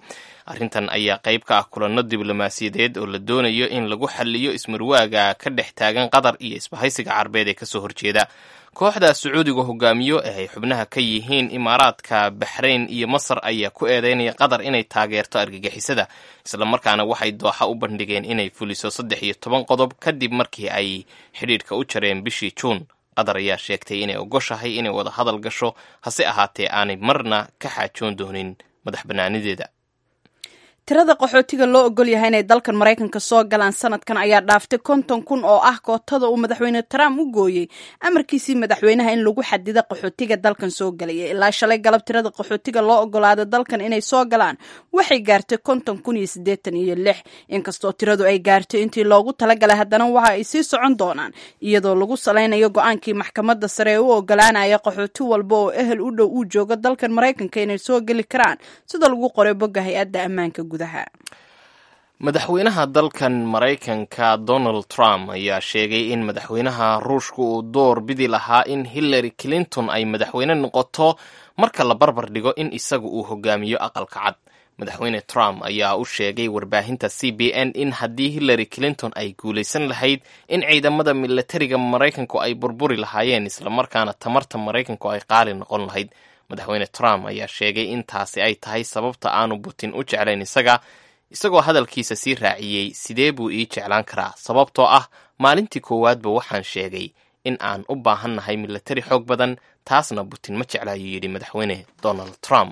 S2: arrintan ayaa qayb ka ah kulanno diblomaasiyadeed oo la doonayo in lagu xaliyo ismarwaaga ka dhex taagan qatar iyo isbahaysiga carbeed ee kasoo horjeeda kooxda sacuudiga hogaamiyo ee ay xubnaha ka yihiin imaaraadka baxrayn iyo masar ayaa ku eedeynaya qatar inay taageerto argagixisada islamarkaana waxay dooxa u bandhigeen inay fuliso saddex iyo toban qodob kadib markii ay xidhiidhka u jareen bishii juun qatar ayaa sheegtay inay ogoshahay inay wada hadal gasho hase ahaatee aanay marna ka xaajoon doonin madax bannaanideeda
S1: tirada qaxootiga loo ogol yahay inay dalkan maraykanka soo galaan sanadkan ayaa dhaaftay konton kun oo ah kootada uu madaxweyne trump u gooyey amarkiisii madaxweynaha in lagu xadida qaxootiga dalkan soo galaya ilaa shalay galab tirada qaxootiga loo ogolaada dalkan inay soo galaan waxay gaartay konton kun iyo siddeetan iyo lix inkastoo tiradu ay gaartay intii loogu talagalay haddana waxa ay sii socon doonaan iyadoo lagu salaynayo go-aankii maxkamadda sare ee u ogolaanaya qaxooti walba oo ehel u dhow uu joogo dalkan maraykanka inay soo geli karaan sida lagu qoray bogga hay-adda ammaanka
S2: madaxweynaha dalkan maraykanka donald trump ayaa sheegay in madaxweynaha ruushka uu door bidi lahaa in hillary clinton ay madaxweyne noqoto marka la barbar dhigo in isagu uu hogaamiyo aqalka cad madaxweyne trump ayaa u sheegay warbaahinta c b n in haddii hillary clinton ay guulaysan lahayd in ciidamada milatariga maraykanku ay burburi lahaayeen islamarkaana tamarta maraykanku ay qaali noqon lahayd madaxweyne trump ayaa sheegay in taasi ay tahay sababta aanu butin u jeclayn isaga isagoo hadalkiisa sii raaciyey sidee buu ii jeclaan karaa sababtoo ah maalintii koowaadba waxaan sheegay in aan u baahannahay milatari xoog badan taasna butin ma jecla ayuu yidhi madaxweyne donald trump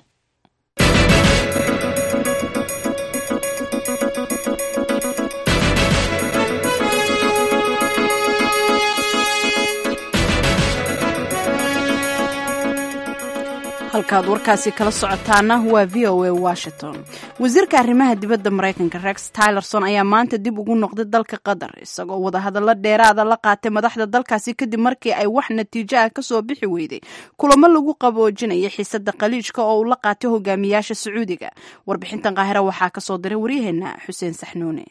S1: halkaad warkaasi kala socotaana waa v o a washington wasiirka arrimaha dibadda maraykanka rex tylerson ayaa maanta dib ugu noqday dalka qatar isagoo wadahadallo dheeraada la qaatay madaxda dalkaasi kadib markii ay wax natiijo ah kasoo bixi weyday kulamo lagu qaboojinaya xiisada khaliijka oo uu la qaatay hogaamiyaasha sacuudiga warbixintan qaahira waxaa kasoo diray waryaheena xuseen saxnuune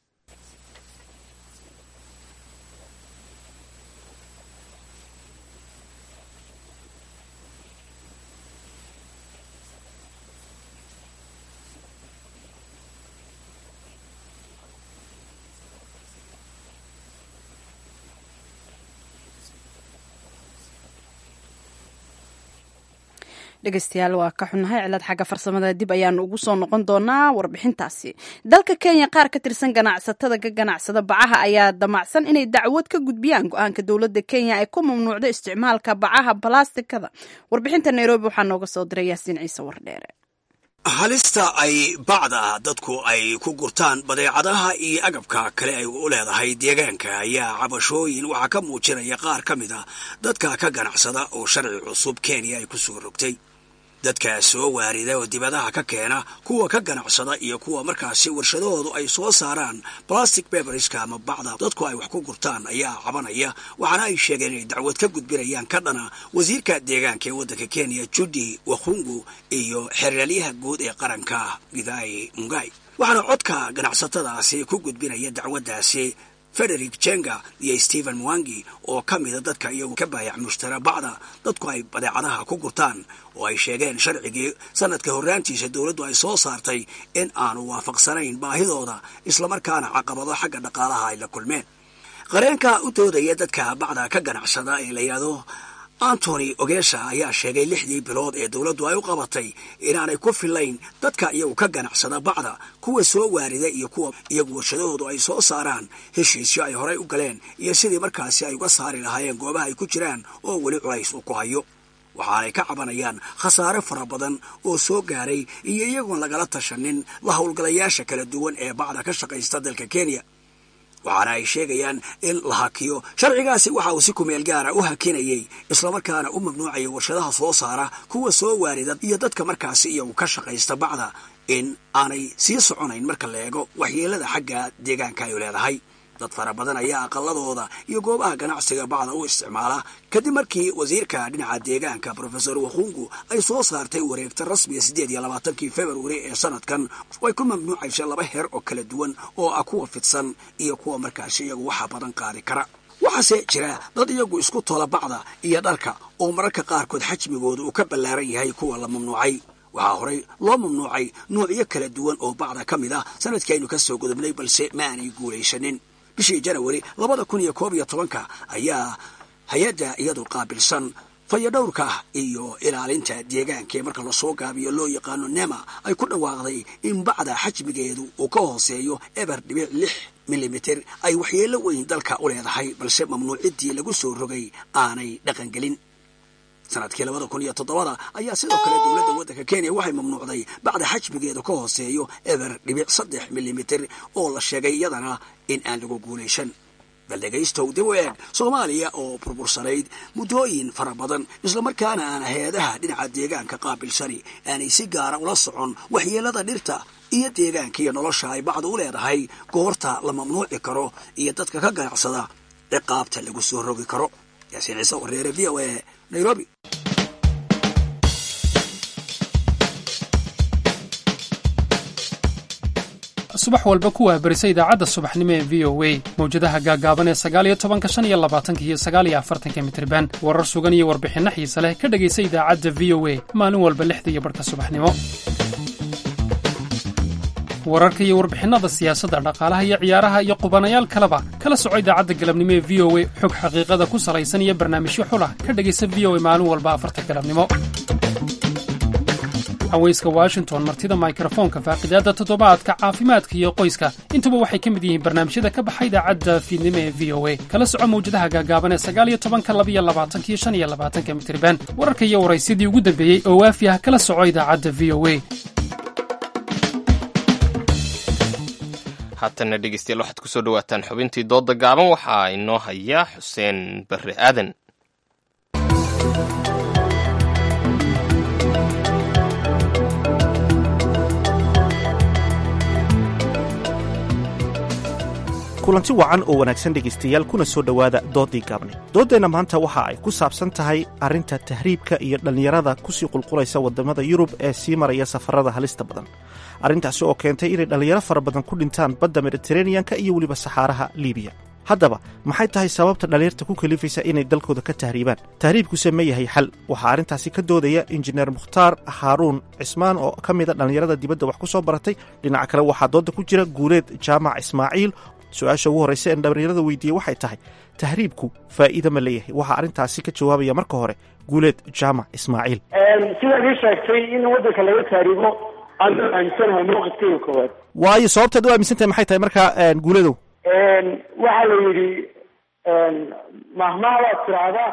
S1: dhegeystayaal waa ka xunnahay cilad xagga farsamada dib ayaanu ugu soo noqon doonaa warbixintaasi dalka kenya qaar ka tirsan ganacsatada ka ganacsada bacaha ayaa damacsan inay dacwad ka gudbiyaan go-aanka dowladda kenya ay ku mamnuucdo isticmaalka bacaha balastikada warbixinta nairobi waxaa nooga soo diray yaasiin ciise wardheere
S13: halista ay bacda dadku ay ku gurtaan badeecadaha iyo agabka kale ay u leedahay deegaanka ayaa cabashooyin waxaa ka muujinaya qaar ka mid a dadka ka ganacsada oo sharci cusub kenya ay ku soo rogtay dadka soo waarida oo dibadaha ka keena kuwa ka ganacsada iyo kuwa markaasi warshadahoodu ay soo saaraan plastic beberska ama bacda dadku ay wax ku gurtaan ayaa cabanaya waxaana ay sheegeen inay dacwad ka gudbinayaan ka dhana wasiirka deegaanka ee waddanka kenya judi wakhungu iyo xeraalyaha guud ee qaranka gidai mungai waxaana codka ganacsatadaasi ku gudbinaya dacwaddaasi frederick jenga iyo stephen mwangi oo ka mida dadka iyagu ka baayac mushtara bacda dadku ay badeecadaha ku gurtaan oo ay sheegeen sharcigii sanadka horraantiisa dowladdu ay soo saartay in aanu waafaqsanayn baahidooda islamarkaana caqabado xagga dhaqaalaha ay la kulmeen qareenka u doodaya dadka bacda ka ganacsada ee la yidhaahdo antony ogesha ayaa sheegay lixdii bilood ee dowladdu ay u qabatay inaanay ku filayn dadka iyagu ka ganacsada bacda kuwa soo waarida iyo kuwa iyagu warshadahoodu ay soo saaraan heshiisyo ay horay u galeen iyo sidii markaasi ay uga saari lahaayeen goobaha ay ku jiraan oo weli culays uu ku hayo waxaanay ka cabanayaan khasaare fara badan oo soo gaaray iyo iyagoon lagala tashanin la howlgalayaasha kala duwan ee bacda ka shaqaysta dalka kenya waxaana ay sheegayaan in la hakiyo sharcigaasi waxa uu si kumeel gaara u hakinayay islamarkaana u mamnuucaya warshadaha soo saara kuwa soo waarida iyo dadka markaasi iyagu ka shaqaysta bacda in aanay sii soconayn marka la eego waxyeelada xagga deegaanka ay leedahay dad fara badan ayaa aqaladooda iyo goobaha ganacsiga bacda u isticmaala kadib markii wasiirka dhinaca deegaanka rofesor wakhungu ay soo saartay wareegta rasmiga siddeed iyo labaatankii februari ee sanadkan way ku mamnuucaysa laba heer oo kala duwan oo ah kuwa fidsan iyo kuwa markaasi iyagu waxa badan qaadi kara waxaase jira dad iyagu isku tola bacda iyo dharka oo mararka qaarkood xajmigooda uu ka ballaaran yahay kuwa la mamnuucay waxaa horey loo mamnuucay nuucyo kala duwan oo bacda ka mid ah sanadkii aynu ka soo gudubnay balse ma aanay guulaysanin bishii janawari labada kun iyo koob iyo tobanka ayaa hay-adda iyadu qaabilsan fayadhowrka iyo ilaalinta deegaanka ee marka lasoo gaabiyo loo yaqaano nema ay ku dhawaaqday in bacda xajmigeedu uu ka hooseeyo eber dhibic lix milimiter ay waxyeello weyn dalka u leedahay balse mamnuuciddii lagu soo rogay aanay dhaqangelin sanadkii labada kun iyo toddobada ayaa sidoo kale dowladda waddanka kenya waxay mamnuucday bacda xajmigeedu ka hooseeyo eber dhibic saddex milimiter oo la sheegay iyadana in aan lagu guulaysan bal dhegaystow dib u eeg soomaaliya oo burbursanayd muddooyin fara badan islamarkaana aan hay-adaha dhinaca deegaanka qaabilsani aanay si gaara ula socon waxyeelada dhirta iyo deegaanka iyo nolosha ay bacdu u leedahay goorta la mamnuuci karo iyo dadka ka ganacsada ciqaabta lagu soo rogi karo yaasiin ciise wareere v o a nairobi
S14: subax walba ku waabarisa idaacadda subaxnimo ee v o a mawjadaha gaagaaban ee sagaaliyo tobanka shan iyo labaatanka iyo sagaaliyo afartanka mitriban warar sugan iyo warbixinno xiise leh ka dhegaysa idaacadda v o a maalin walba lixda iyo barhka subaxnimo wararka iyo warbixinnada siyaasadda dhaqaalaha iyo ciyaaraha iyo qubanayaal kaleba kala soco idaacadda galabnimo ee v o a xog xaqiiqada ku salaysan iyo barnaamijyo xulah ka dhegaysa v o a maalin walba afarta galabnimo haweyska washington martida mikrofoonka faaqidaadda toddobaadka caafimaadka iyo qoyska intuba waxay ka mid yihiin barnaamijyada ka baxa idaacadda fiidnimo ee v o a kala soco mawjadaha gaagaaban ee sagaaliyo tobanka labiyo labaatanka iyo shan iyo labaatanka mitriban wararka iyo waraysyadii ugu dambeeyey oo waafi ah kala soco idaacadda v o a
S2: haatanna dhegeystayaal waxaad ku soo dhowaataan xubintii doodda gaaban waxaa inoo haya xuseen barre aadan
S7: kulanti wacan oo wanaagsan dhegaystayaal kuna soo dhowaada dooddii gaabne dooddeenna maanta waxa ay ku saabsan tahay arrinta tahriibka iyo dhallinyarada kusii qulqulaysa waddamada yurub ee sii maraya safarada halista badan arrintaasi oo keentay inay dhallinyaro fara badan ku dhintaan badda mediteraneyanka iyo weliba saxaaraha liibiya haddaba maxay tahay sababta dhallinyarta ku kalifaysa inay dalkooda ka tahriibaan tahriibkuse ma yahay xal waxaa arrintaasi ka doodaya injineer mukhtaar haaruun cismaan oo ka mida dhallinyarada dibadda wax ku soo baratay dhinaca kale waxaa doodda ku jira guuleed jaamac ismaaciil su-aasha ugu horraysa een dhallinyarada weydiiyey waxay tahay tahriibku faa'iida ma leeyahay waxaa arrintaasi ka jawaabaya marka hore guuleed jaamac ismaaciil
S15: sidaad ii sheegtay in waddanka laga tahriibo aan aaminsanahay mowqifkeyga koowaad
S7: waayo sababtaad u aaminsan tahay maxay tahay marka guuledow
S15: waxaa la yidhi mahmaha waad tiraahdaa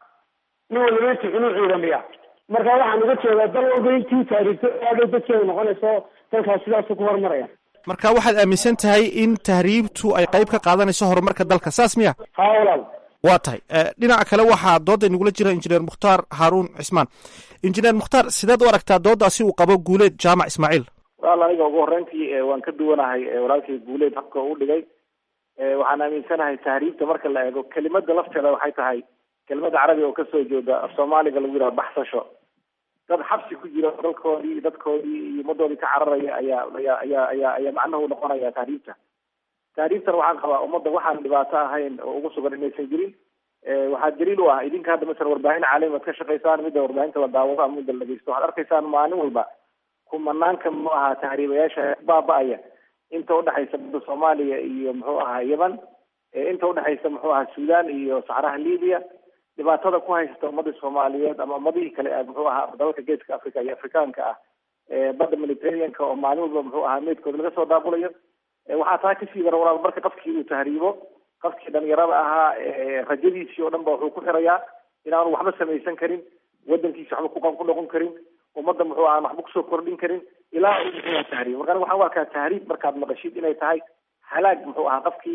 S15: nin waliba intu cunuu ciidamiya marka waxaan uga jeedaa dal walba intii taariigto aada dadkeeda noqonayso dalkaas sidaasu ku horumaraya
S7: marka waxaad aaminsan tahay in tahriibtu ay qayb ka qaadanayso horumarka dalka saas miya
S15: ha walaal
S7: waa tahay dhinaca kale waxaa doodda inagula jira injineer mukhtaar haaruun cismaan injineer mukhtaar sideed u aragtaa dooddaasi uu qabo guuleed jaamac ismaaciil
S16: walaal aniga ugu horreyntii waan ka duwanahay walaalkay guuleed habka u dhigay waxaan aaminsanahay tahriibta marka la eego kelimada lafteeda waxay tahay kelimada carabiga oo kasoo jeeda af soomaaliga lagu yidhaha baxsasho dad xabsi ku jira dalkoodii dadkoodii iyo ummadoodii ka cararaya ayaa ayaa ayaa ayaa ayaa macnahu noqonaya tahriibta tahriibtan waxaan qabaa ummadda waxaan dhibaato ahayn oo ugu sugan inaysan jirin waxaa daliil u ah idinka hadda masala warbaahin caalami ad ka shaqaysaan midda warbaahinta la daawado ama midda la dhegeysto waxaad arkaysaan maalin walba kumanaanka muxuu ahaa tahriibayaasha baaba-aya inta udhexaysa badda soomaaliya iyo muxuu ahaa yeman inta udhexaysa muxuu ahaa sudan iyo saxraha libiya dhibaatada ku haysata ummadii soomaaliyeed ama ummadihii kale muxuu ahaa dalalka geeska africa iyo afrikaanka ah badda mediterraneanka oo maalin walba muxuu ahaa meydkooda laga soo daabulayo waxaa taa kasii dara walaal marka qofkii uu tahriibo qofkii dhalinyarada ahaa rajadiisii oo dhan ba wuxuu ku xirayaa inaanu waxba samaysan karin wadankiisi waxba ku noqon karin ummadda muxuu ahaa waxba kusoo kordhin karin ilaa uu muxuu ahaa tahriib marka aniga waxaan u arkaa tahriib markaad maqashid inay tahay halaag muxuu ahaa qofkii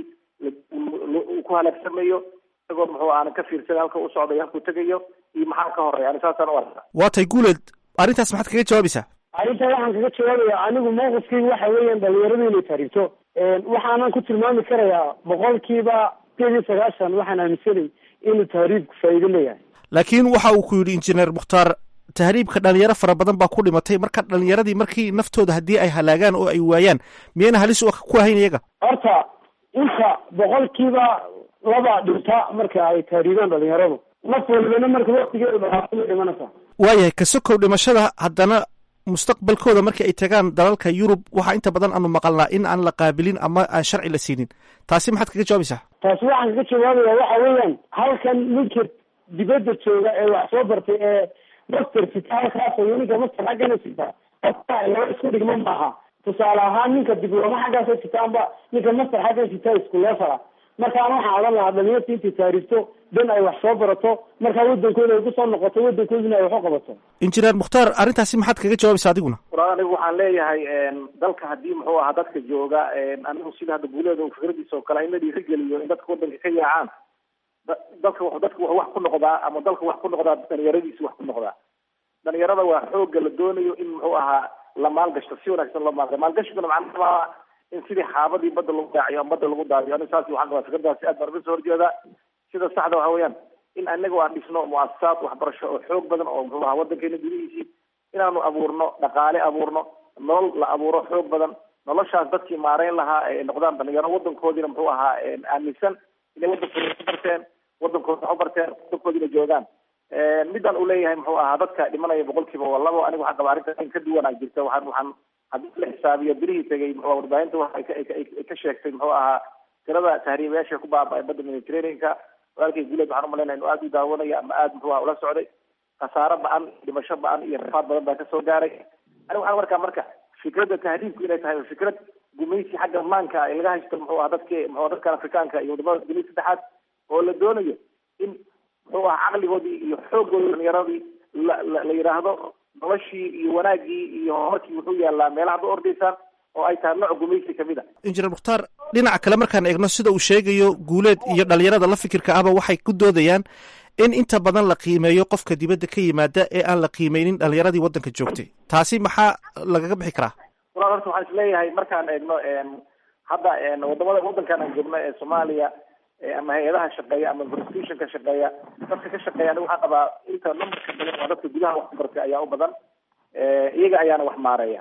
S16: uu ku halaagsamayo isagoo muxuu aanan ka fiirsan halka u socdayo halkuu tegayo iyo maxaa ka horeya ani saasaan u arkaa
S7: waa tay guuleed arrintaas maxaad kaga jawaabaysaa
S15: arrinta waxaan kaga jawaabaya anigu mawqifkeyga waxa weeyaan dhalinyaradu inay tahriibto waxaanan ku tilmaami karayaa boqolkiiba sideed iyo sagaashan waxaan aaminsanay inuu tahriibku faa'iido leeyahay
S7: laakiin waxa uu ku yidhi injineer mukhtaar tahriibka dhalinyaro fara badan baa ku dhimatay marka dhalinyaradii markii naftooda haddii ay halaagaan oo ay waayaan miyayna halis ku ahayn iyaga
S15: horta inta boqolkiiba laba dhinta marka ay tahriibaan dhalinyaradu naf walibana marka waktigeedu dhamaatay dhimanaysaa
S7: waayahay ka sokow dhimashada haddana mustaqbalkooda markii ay tagaan dalalka yurub waxaa inta badan aanu maqalnaa in aan la qaabilin ama aan sharci la siinin taasi maxaad kaga jawaabaysaa
S15: taasi waxaan kaga jawaabaya waxa weeyaan halkan ninka dibadda jooga ee wax soo bartay ee master sita halkaas iyo ninka master xaggana sita laba isku dhigma maaha tusaale ahaan ninka diblooma xaggaasa sita amba ninka master xaggan sita isku leefala markaan waxaan odhan lahaa dhalinyarta intay taariifto dan ay wax soo barato markaa wadankooda ay kusoo noqoto wadankoodina ay wax u qabato
S7: injineer mukhtaar arrintaasi maxaad kaga jawaabaysaa adiguna
S16: walaal anigu waxaan leeyahay dalka haddii muxuu ahaa dadka jooga anigu sida hadda guuleeda fikradiisa oo kale in la dhiirigeliyo in dadka wadanka ka yaacaan dalka dadka wuxuu wax ku noqdaa ama dalka wax ku noqdaa dhalinyaradiisi wax ku noqdaa dhalinyarada waa xooga la doonayo in muxuu ahaa la maalgashto si wanaagsan loo maalga maalgashiguna macnaha in sidii xaabadii badda lagu daaciyo ama badda lagu daadiyo aniga saas waxaan qabaa fikradaasi aad baan uga soo horjeedaa sida saxda waxa weeyaan in anagu aan dhisno muasasaad waxbarasho oo xoog badan oo muxuu ahaa wadankeena gudihiisii inaanu abuurno dhaqaale abuurno nolol la abuuro xoog badan noloshaas dadkii maareyn lahaa ay noqdaan dhalinyaro wadankoodiina muxuu ahaa aaminsan inay wadankooda ku barteen wadankooda wax u barteen wadankoodina joogaan midaan uu leeyahay muxuu ahaa dadka dhimanaya boqolkiiba waa labo aniga waxaan qabaa arrinta in ka duwanaa jirta waxaan waxaan haddii la xisaabiyo birihii tegay muxuu warbaahinta waxa ay ka sheegtay muxuu ahaa tirada tahriibayaasha ku baaba'ay badda mediterraneanka walaalkay guuleed waxaan umalaynaya inuu aada u daawanaya ama aada muxuu aha ula socday khasaaro ba-an dhimasho ba-an iyo rafaad badan baa kasoo gaaray aniga waxaan markaa marka fikradda tahriibku inay tahay fikrad gumaysi xagga maanka ee laga haysto muxuu aha dadki muxuu dadkan afrikaanka iyo wadamada dunida saddexaad oo la doonayo in muxuu aha caqligoodii iyo xooggoodii dhalinyaradii la la la yidhaahdo noloshii iyo wanaaggii iyo horumarkii wuxuu yaalaa meelaha ba ordaysaan oo ay tahay nooc gumaysi kamid a
S7: injineer mukhtaar dhinaca kale markaan eegno sida uu sheegayo guuleed iyo dhalinyarada la fikirka ahba waxay ku doodayaan in inta badan la qiimeeyo qofka dibadda ka yimaada ee aan la qiimeynin dhalinyaradii waddanka joogtay taasi maxaa lagaga bixi karaa
S16: walaal horta waxaan isleeyahay markaan eegno hadda wadamada wadankan aan joogno ee soomaaliya ama hay-adaha shaqeeya ama institutionka shaqeeya dadka ka shaqeeya aniga waxaan qabaa inta numberka badan waa dadka gudaha wax ku bartay ayaa u badan iyaga ayaana wax maareeya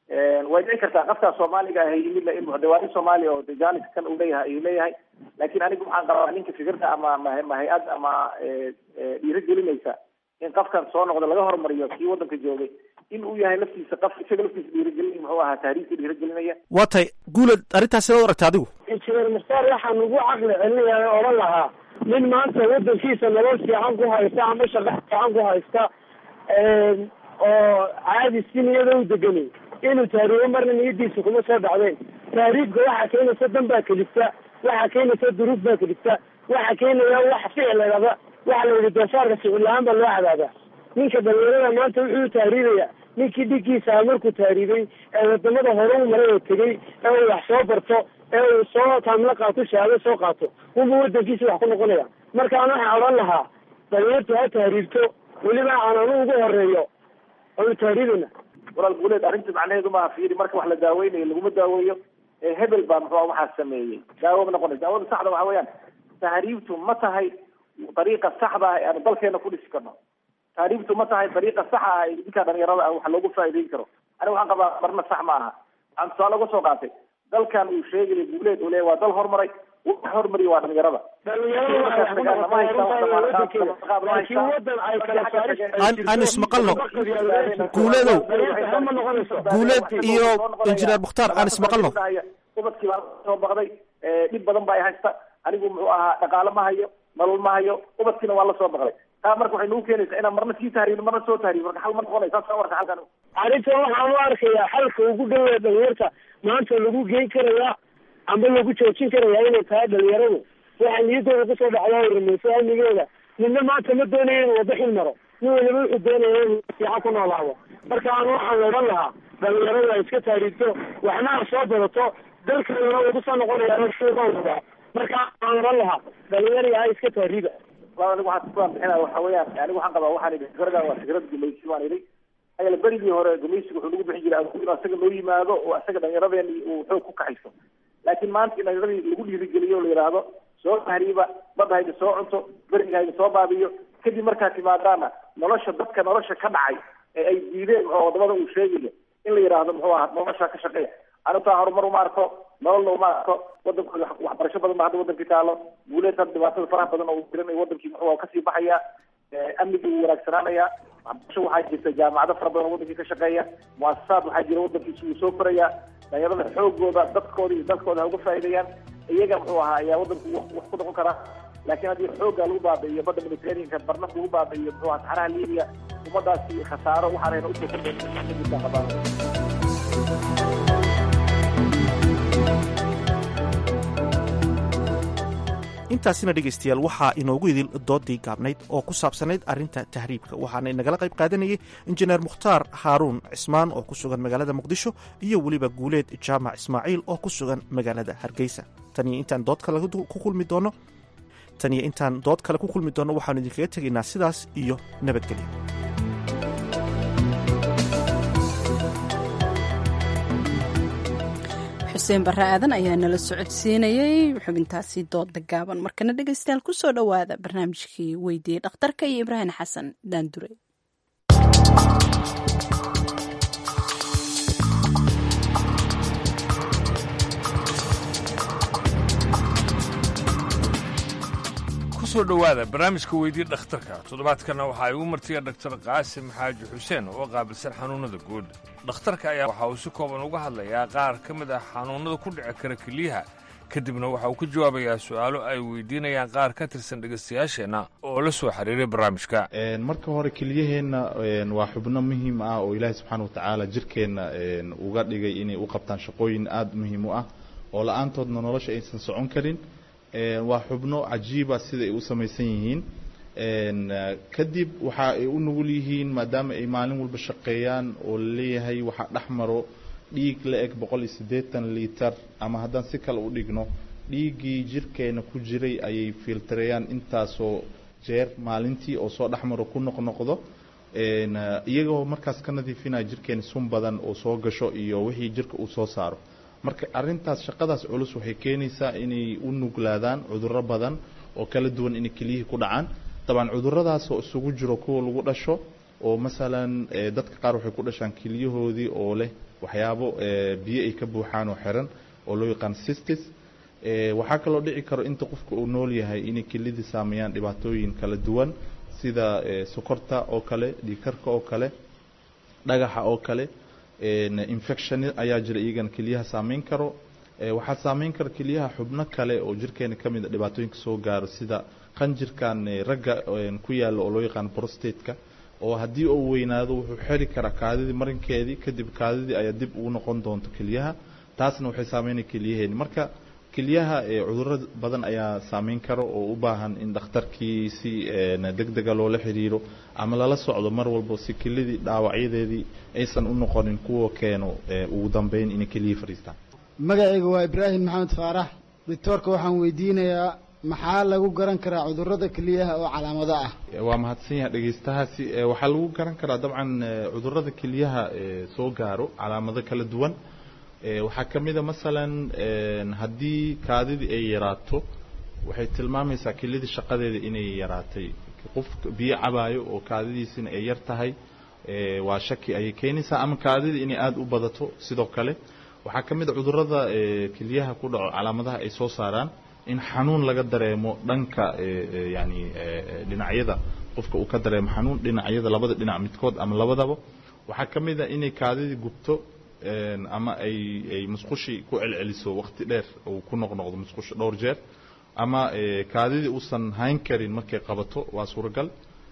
S16: way dhici kartaa qofkaa soomaaliga ah yimid in muxdawaani soomaaliya oo janis kan uu leeyahay ayuu leeyahay laakiin aniga waxaan qabaa ninka fikirka ama ma hay-ad ama dhiirigelinaysa in qofkan soo noqda laga hormariyo kii wadanka joogay in uu yahay laftiisa qof isaga laftiisa dhiirigelin muxuu ahaa taariikhka dhiirigelinaya
S7: waa tahay guuleed arrintaas sidaad u aragta adigu
S15: injineer mukhtaar waxaan ugu caqli celinayaa oo odhan lahaa nin maanta wadankiisa nolol fiican ku haysta ama shaqo fiican ku haysta oo caadi si niyada u deganay inuu taariibo marna niyadiisa kuma soo dhacdeen taariibka waxaa keenaysa dan baa kelifta waxaa keenaysa duruuf baa kelifta waxaa keenaya wax ficilaba waxa la yidhi doofaarka ficil la-aan baa loo cadaabaa ninka dhalinyarada maanta wuxuu taariibaya ninkii dhigiisa markuu taariibay ee wadamada hore u maray oo tegey ee uu wax soo barto ee uu soo taamla qaato shahaado soo qaato unba wadankiisa wax ku noqonaya markaan waxaan odhan lahaa dhalinyartu ha taariibto weliba aan anu ugu horeeyo oonu taariibana
S16: walaal guuleed arrinta macnaheedu maaha fiiri marka wax la daaweynayo laguma daaweeyo hebel baa muxuu waxaa sameeyey daawo ma noqonaysa daawada saxda waxa weeyaan tahriibtu ma tahay dariiqa saxda ah ee aanu dalkeena ku dhisi karno tahriibtu ma tahay dariiqa saxa ah ee ninka dhalinyarada ah wax loogu faa'iideyn karo aniga waxaan qabaa marna sax ma aha waxaan tusaale uga soo qaatay dalkan uu sheegaya guuleed uu leeyahy waa dal horumaray wax hormariya waa dhalinyarada
S7: aan ismaqalno guuleedow guuleed iyo injineer mukhtaar aan ismaqalno
S16: ubadkii baa soo baqday dhib badan ba ay haysta anigu muxuu ahaa dhaqaale ma hayo nolol ma hayo ubadkiina waa la soo baqday taa marka waxay nagu keenaysaa inaan marna sii tahriibno marna soo tahriib marka xal ma noqonay saas warka halkan
S15: arrintan waxaan u arkayaa xalka ugu dhawaa dhalinyarta maanta lagu geyn karayaa amba lagu joojin karayaa inay tahay dhalinyaradu waxaa niyadooda kusoo dhacdaa rumayso amnigooda midna maanta ma doonayo inuu wada xil maro nin waliba wuxuu doonaya inuu fiican ku noolaado marka aan waxaan odhan lahaa dhalinyaradu ay iska taariibto waxna ha soo badato dalkeeduna wuu kusoo noqonaya wadaa marka aan odhan lahaa dhalinyari ha iska taariiba
S16: anigu waxaan kuwaan bixinaya waxa weeyaan anigu waxaan qabaa waxaan idhi fikradan waa fikrad gumaysi waan idhi ayala berigii hore gumaysiga wuxuu nagu bixin jiray inuu asaga noo yimaado oo asaga dhallinyaradeeni uu xoog ku kaxayso laakiin maanta in dhallinyaradii lagu dhiirigeliyo o la yidhaahdo soo tahriiba badda haydi soo cunto beriga haydi soo baabiyo kadib markaad timaadaana nolosha dadka nolosha ka dhacay ee ay diideen oo wadamada uu sheegayo in la yidhaahdo muxuu ahaa nolosha ka shaqeeya anutaa horumar uma arko nololna uma arko wadankooda waxbarasho badan ba hadda wadankii taalo guuleed hadda dhibaatada faraha badan oo uu tirinayo wadankii muxuu kasii baxaya amnigii wuu wanaagsanaanaya waxbarasho waxaa jirta jaamacado fara badan oo wadankii ka shaqeeya muasasaad waxaa jira wadankiisa wuu soo koraya dhalinyarada xoogooda dadkooda iyo dalkooda ha uga faa'iideeyaan iyaga muxuu ahaa ayaa wadanku wax ku noqon karaa laakiin haddii xoogga lagu baabi'iyo badda mediterraneanka barna lagu baabi'iyo muxuu ahaa saxaraha libiya ummadaasi khasaaro waxaanayna usoo kordhaysa qabaan
S7: intaasina dhegaystayaal waxaa inoogu idil doodii gaabnayd oo ku saabsanayd arrinta tahriibka waxaana inagala qayb qaadanayay injineer mukhtaar haaruun cismaan oo ku sugan magaalada muqdisho iyo weliba guuleed jaamac ismaaciil oo ku sugan magaalada hargeysa taniyo intaan dood kale ku kulmi doono taniyo intaan dood kale ku kulmi doonno waxaanu idinkaga tegaynaa sidaas iyo nabadgelyo
S1: xuseen barre aadan ayaa nala socodsiinayey xubintaasi dooda gaaban markana dhegaystayaal ku soo dhowaada barnaamijkii weydiiyey dhakhtarka iyo ibraahim xasan daandure
S17: kusoo dhowaada barnaamijka weydii dhakhtarka toddobaadkana waxaa igu martiya dhaktar qaasim xaaji xuseen oo qaabilsan xanuunnada guud dhakhtarka ayaa waxa uu si kooban uga hadlayaa qaar ka mid ah xanuunnada ku dhici kara keliyaha kadibna waxa uu ka jawaabayaa su'aalo ay weydiinayaan qaar ka tirsan dhegaystayaasheenna oo la soo xiriiray barnaamijka
S18: marka hore keliyaheenna waa xubno muhiim ah oo ilaahay subxaana watacaala jirkeenna uga dhigay inay u qabtaan shaqooyin aada muhiim u ah oo la-aantoodna nolosha aysan socon karin waa xubno cajiiba sida ay u samaysan yihiin kadib waxa ay u nugul yihiin maadaama ay maalin walba shaqeeyaan oo laleeyahay waxaa dhex maro dhiig la eg boqol iyo siddeetan liiter ama haddaan si kale u dhigno dhiiggii jirkeena ku jiray ayay filtareeyaan intaasoo jeer maalintii oo soo dhex maro ku noqnoqdo iyagoo markaas ka nadiifinaya jirkeena sun badan oo soo gasho iyo wixii jirka uu soo saaro marka arintaas shaqadaas culus waxay keenaysaa inay u nuglaadaan cudurro badan oo kala duwan inay keliyihii ku dhacaan dabcan cuduradaas oo isugu jiro kuwa lagu dhasho oo masalan dadka qaar waxay ku dhashaan keliyahoodii oo leh waxyaabo biyo ay ka buuxaan oo xiran oo loo yaqaan sistis waxaa kaloo dhici karo inta qofka uu nool yahay inay kelidii saameeyaan dhibaatooyin kala duwan sida sokorta oo kale dhiikarka oo kale dhagaxa oo kale infection ayaa jira iyagana keliyaha saameyn karo waxaa saameyn kara keliyaha xubno kale oo jirkeena ka mid a dhibaatooyinka soo gaaro sida qanjirkan ragga ku yaalla oo loo yaqaan prostateka oo haddii uu weynaado wuxuu xeri karaa kaadidii marinkeedii kadib kaadidii ayaa dib ugu noqon doonto keliyaha taasna waxay saameynaya keliyaheeni marka keliyaha cudurro badan ayaa saameyn karo oo u baahan in dhakhtarkii si deg dega loola xiriiro ama lala socdo mar walba si kelidii dhaawacyadeedii aysan u noqonin kuwa keeno ugu dambeyn inay keliyihii fadhiistaan
S19: magacayga waa ibraahim maxamed faarax doctoorka waxaan weydiinayaa maxaa lagu garan karaa cudurrada keliyaha oo calaamado ah
S18: waa mahadsan yahay dhegaystahaasi waxaa lagu garan karaa dabcan cudurrada keliyaha soo gaaro calaamado kala duwan waxaa ka mid a masalan haddii kaadidii ay yaraato waxay tilmaamaysaa kelidii shaqadeeda inay yaraatay qof biyo cabaayo oo kaadidiisina ay yar tahay waa shaki ayay keenaysaa ama kaadidii inay aada u badato sidoo kale waxaa ka mid a cudurrada keliyaha ku dhaco calaamadaha ay soo saaraan in xanuun laga dareemo dhanka yani dhinacyada qofka uu ka dareemo xanuun dhinacyada labada dhinac midkood ama labadaba waxaa ka mid a inay kaadidii gubto ama ay ay musqushii ku celceliso waqti dheer uu ku noqnoqdo musqusha dhowr jeer ama kaadidii uusan hayn karin markay qabato waa suuragal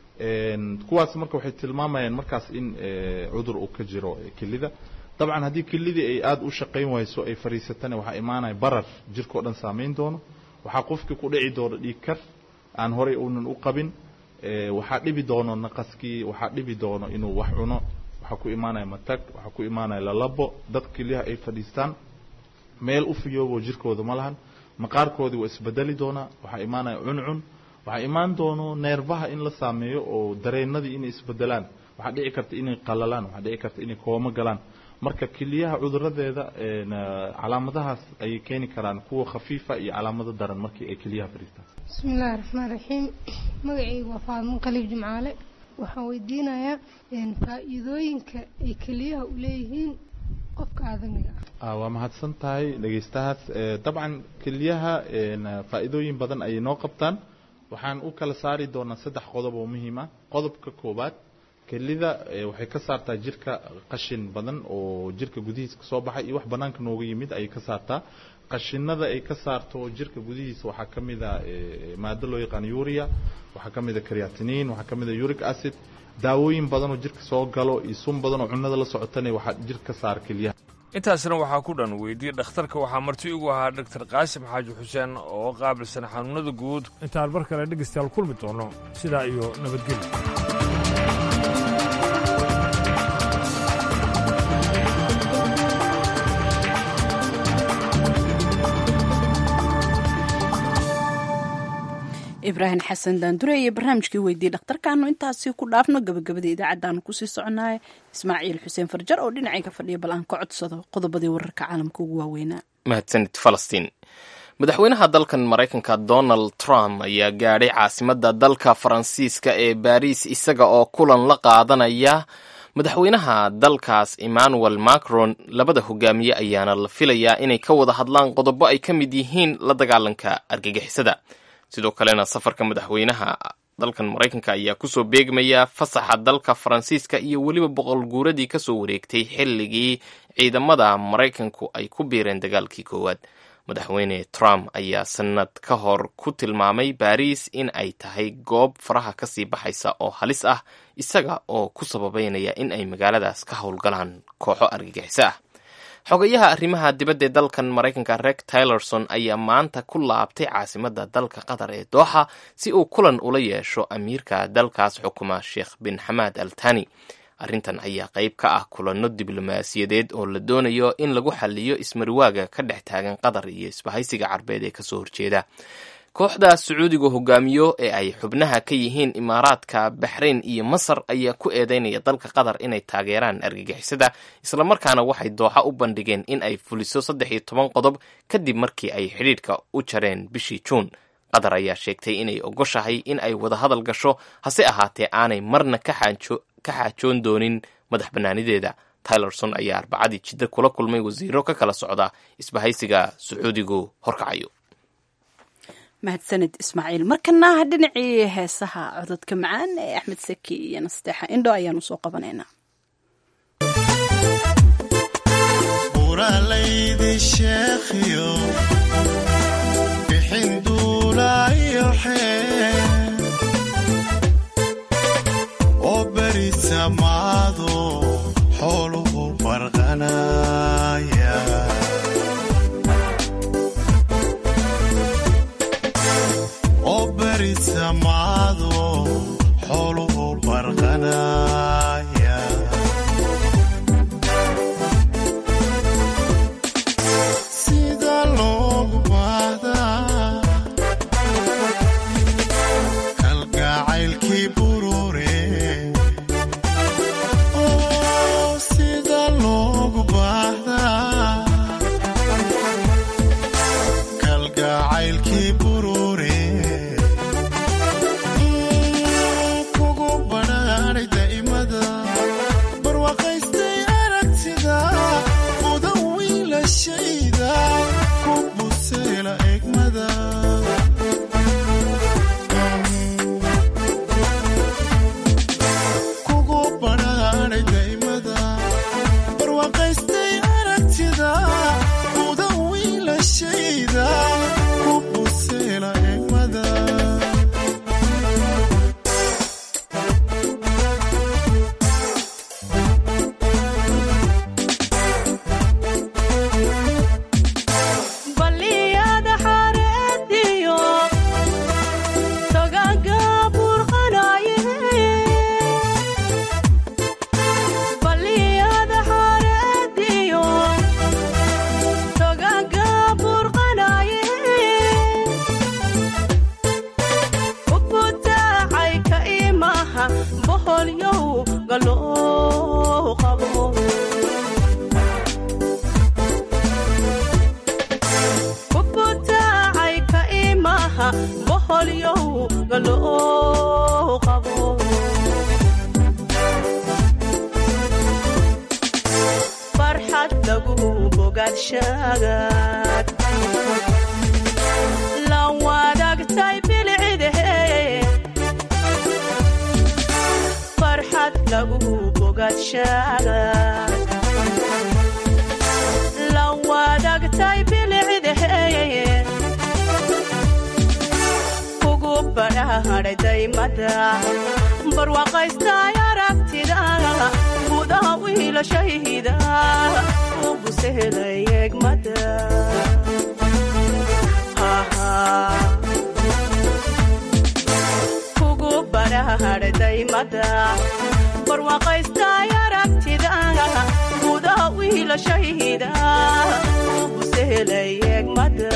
S18: kuwaas marka waxay tilmaamayaan markaas in cudur uu ka jiro kelida dabcan haddii kelidii ay aada u shaqayn wayso ay fadhiisatana waxaa imaanaya barar jirkao dhan saameyn doono waxaa qofkii ku dhici doono dhiig kar aan horey uunan u qabin waxaa dhibi doono naqaskii waxaa dhibi doono inuu wax cuno waxaa ku imaanaya matag waxaa ku imaanaya lalabo dad keliyaha ay fadhiistaan meel u fiyoobo jirkooda ma lahan maqaarkoodii waa isbedeli doonaa waxaa imaanaya cuncun waxaa imaan doono neerfaha in la saameeyo oo dareenadii inay isbedelaan waxaa dhici karta inay qalalaan waxaa dhici karta inay koomo galaan marka keliyaha cuduradeeda calaamadahaas ayay keeni karaan kuwa khafiifa iyo calaamado daran markii ay keliyaha fadhiistaan
S20: bismi illaahi raxmaan raxiim magacaygu waa faadmo qaliib jimcaale waxaan weydiinayaa faa-iidooyinka ay keliyaha u leeyihiin qofka aadamiga
S18: ah waa mahadsan tahay dhegaystahaas dabcan keliyaha faa-iidooyin badan ayay noo qabtaan waxaan u kala saari doonaa saddex qodob oo muhiim ah qodobka koowaad kelida waxay ka saartaa jirka qashin badan oo jirka gudihiisa kasoo baxay iyo wax banaanka nooga yimid ayay ka saartaa qashinada ay ka saarto jirka gudihiisa waxaa ka mid a maado loo yaqaan uria waxaa ka mid a creatinin waxaa ka mid a uric acid daawooyin badan oo jirka soo galo iyo sun badan oo cunnada la socotana waxaa jirka ka saara kelyaha
S17: intaasna waxaa ku dhan weydiyey dhakhtarka waxaa marti igu ahaa dhaktar qaasim xaaji xuseen oo qaabilsan xanuunada guud intaan mar kale dhegaystayaal kulmi doono sidaa iyo nabadgelyo
S1: ibraahim xasan daandure iyo barnaamijkii weydiiyey dhakhtarkaanu intaasi ku dhaafno gabagabada idaacaddaanu kusii soconaya ismaaciil xuseen farjar oo dhinacayga fadhiya bal aan ka codsado qodobadii wararka caalamka ugu waaweynaa
S2: mahadsanid falastiin madaxweynaha dalkan maraykanka donald trump ayaa gaadhay caasimadda dalka faransiiska ee baariis isaga oo kulan la qaadanaya madaxweynaha dalkaas emmanuel macron labada hogaamiye ayaana la filayaa inay ka wada hadlaan qodobo ay ka mid yihiin la dagaalanka argagixisada sidoo kalena safarka madaxweynaha dalkan maraykanka ayaa kusoo beegmaya fasaxa dalka faransiiska iyo weliba boqol guuradii kasoo wareegtay xilligii ciidamada maraykanku ay ku biireen dagaalkii koowaad madaxweyne trump ayaa sanad ka hor ku tilmaamay baariis in ay tahay goob faraha kasii baxaysa oo halis ah isaga oo ku sababeynaya in ay magaaladaas ka howlgalaan kooxo argagixiso ah xogayaha arrimaha dibadda ee dalkan maraykanka reg tylerson ayaa maanta ku laabtay caasimadda dalka qatar ee dooxa si uu kulan ula yeesho amiirka dalkaas xukuma sheekh bin xamaad al tani arrintan ayaa qayb ka ah kulanno diblomaasiyadeed oo la doonayo in lagu xaliyo ismarwaaga ka dhex taagan qatar iyo isbahaysiga carbeed ee kasoo horjeeda kooxda sacuudiga hogaamiyo ee ay xubnaha ka yihiin imaaraadka baxrayn iyo masar ayaa ku eedeynaya dalka qatar inay taageeraan argagixisada islamarkaana waxay dooxa u bandhigeen in ay fuliso saddex iyo toban qodob kadib markii ay xidhiidhka u jareen bishii juun qatar ayaa sheegtay inay ogoshahay in ay wada hadal gasho hase ahaatee aanay marna ka xaajoon doonin madax bannaanideeda tylerson ayaa arbacadii jidda kula kulmay wasiiro ka kala socda isbahaysiga sacuudigu horkacayo
S1: mahadsanid ismaaciil markana dhinacii heesaha cododka macaan ee axmed saki iyo nasteexa indho ayaan usoo qabanaynaa
S11: buralaydi sheekhiyo bixin duulaayo xee oo beri samaado xooluhu barqanaya oo beri samaado xooluhu barqanaya sida loogu baahdaa kalgacaylkii burure oo sida loogu baahdaa kalgacaylkii burure kugu badhaadhay daa'imada barwaaqaystay aragtida mudan wiilashayda ku buseela egmada kugu badhaadhay daa'imada barwaaqaystay aragtida mudan wiilashayda ku buseela egmada
S21: baliyada xareediyo togaga burqanaye baliyada xareediyo togaga burqanaye ukutaacay ka imaha boholyow galoo qabo kubutaacay ka imaha boholyow galoo qabo farxad lagu bogaadshagaad la wadaagtay bilcidhey noloshaaga la wadaagtay bilicdahe kugu badhaadhay daymada barwaaqaystay aragtida gudaha wiilashayda ugu sehelay egmada kugu badhaadhay daymada barwaaqaystay aragtida gudaha wiilashayda ugu sehelay egmada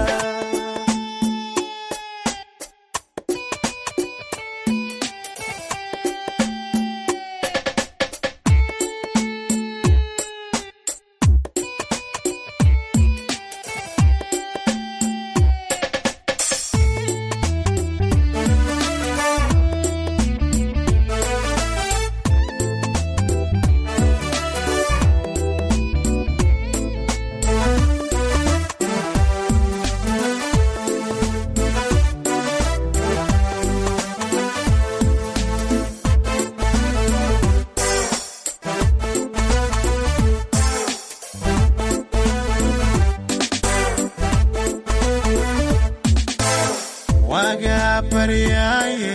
S3: wagaa baryaaye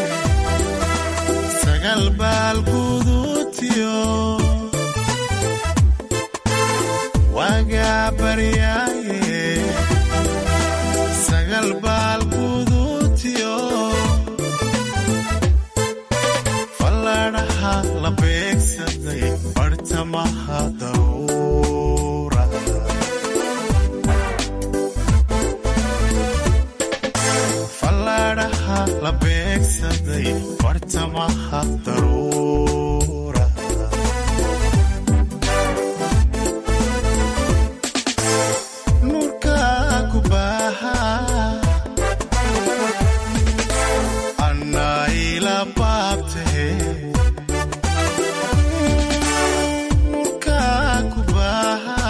S3: sagal baal guduutiyo wagaa baryaaye sagal baal guduutiyo falladhaha la beegsaday bartamaha dawra falladhaha la beegsaday bartamaha daruura nuurka ku baaha annaa ila baabtahe nuurka ku baaha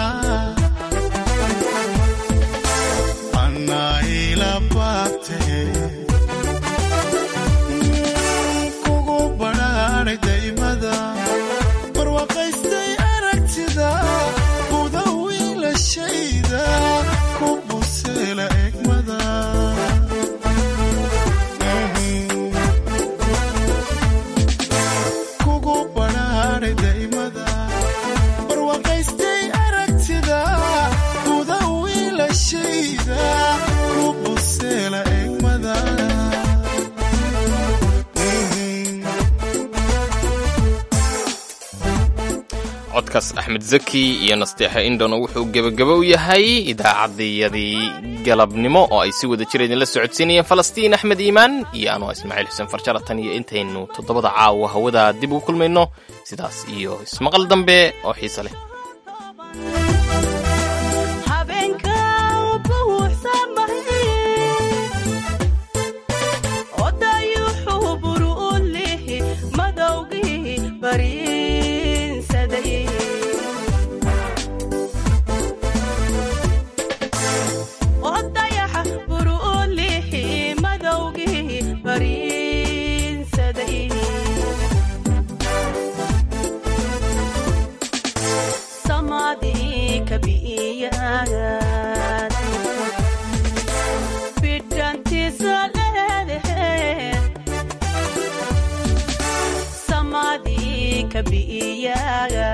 S3: annaa ila baabtahe kugu badhaadhay daymada barwaaqaystay aragtida guda wiilashayda ku buseela egmada kugu badhaadhay daymada barwaaqaystay aragtida guda wiilashayda ku buseela egmada
S2: codkaas axmed zaki iyo nasteexe indhona wuxuu gebagabo u yahay idaacaddayadii galabnimo oo ay si wada jira idinla socodsiinayeen falastiin axmed iimaan iyo anoo ismaaciil xuseen farjara tan iyo intaynu toddobada caawa hawada dib ugu kulmayno sidaas iyo ismaqal dambe oo xiise leh
S21: habeenka buuxsamahay odayuxuu buru u lihi madowgii bariinsaday odayaxa buru u lihi madowgii bariinsaday samadii kabi'iyaad bidhantiisa leedaheed samadii kabi'iyaad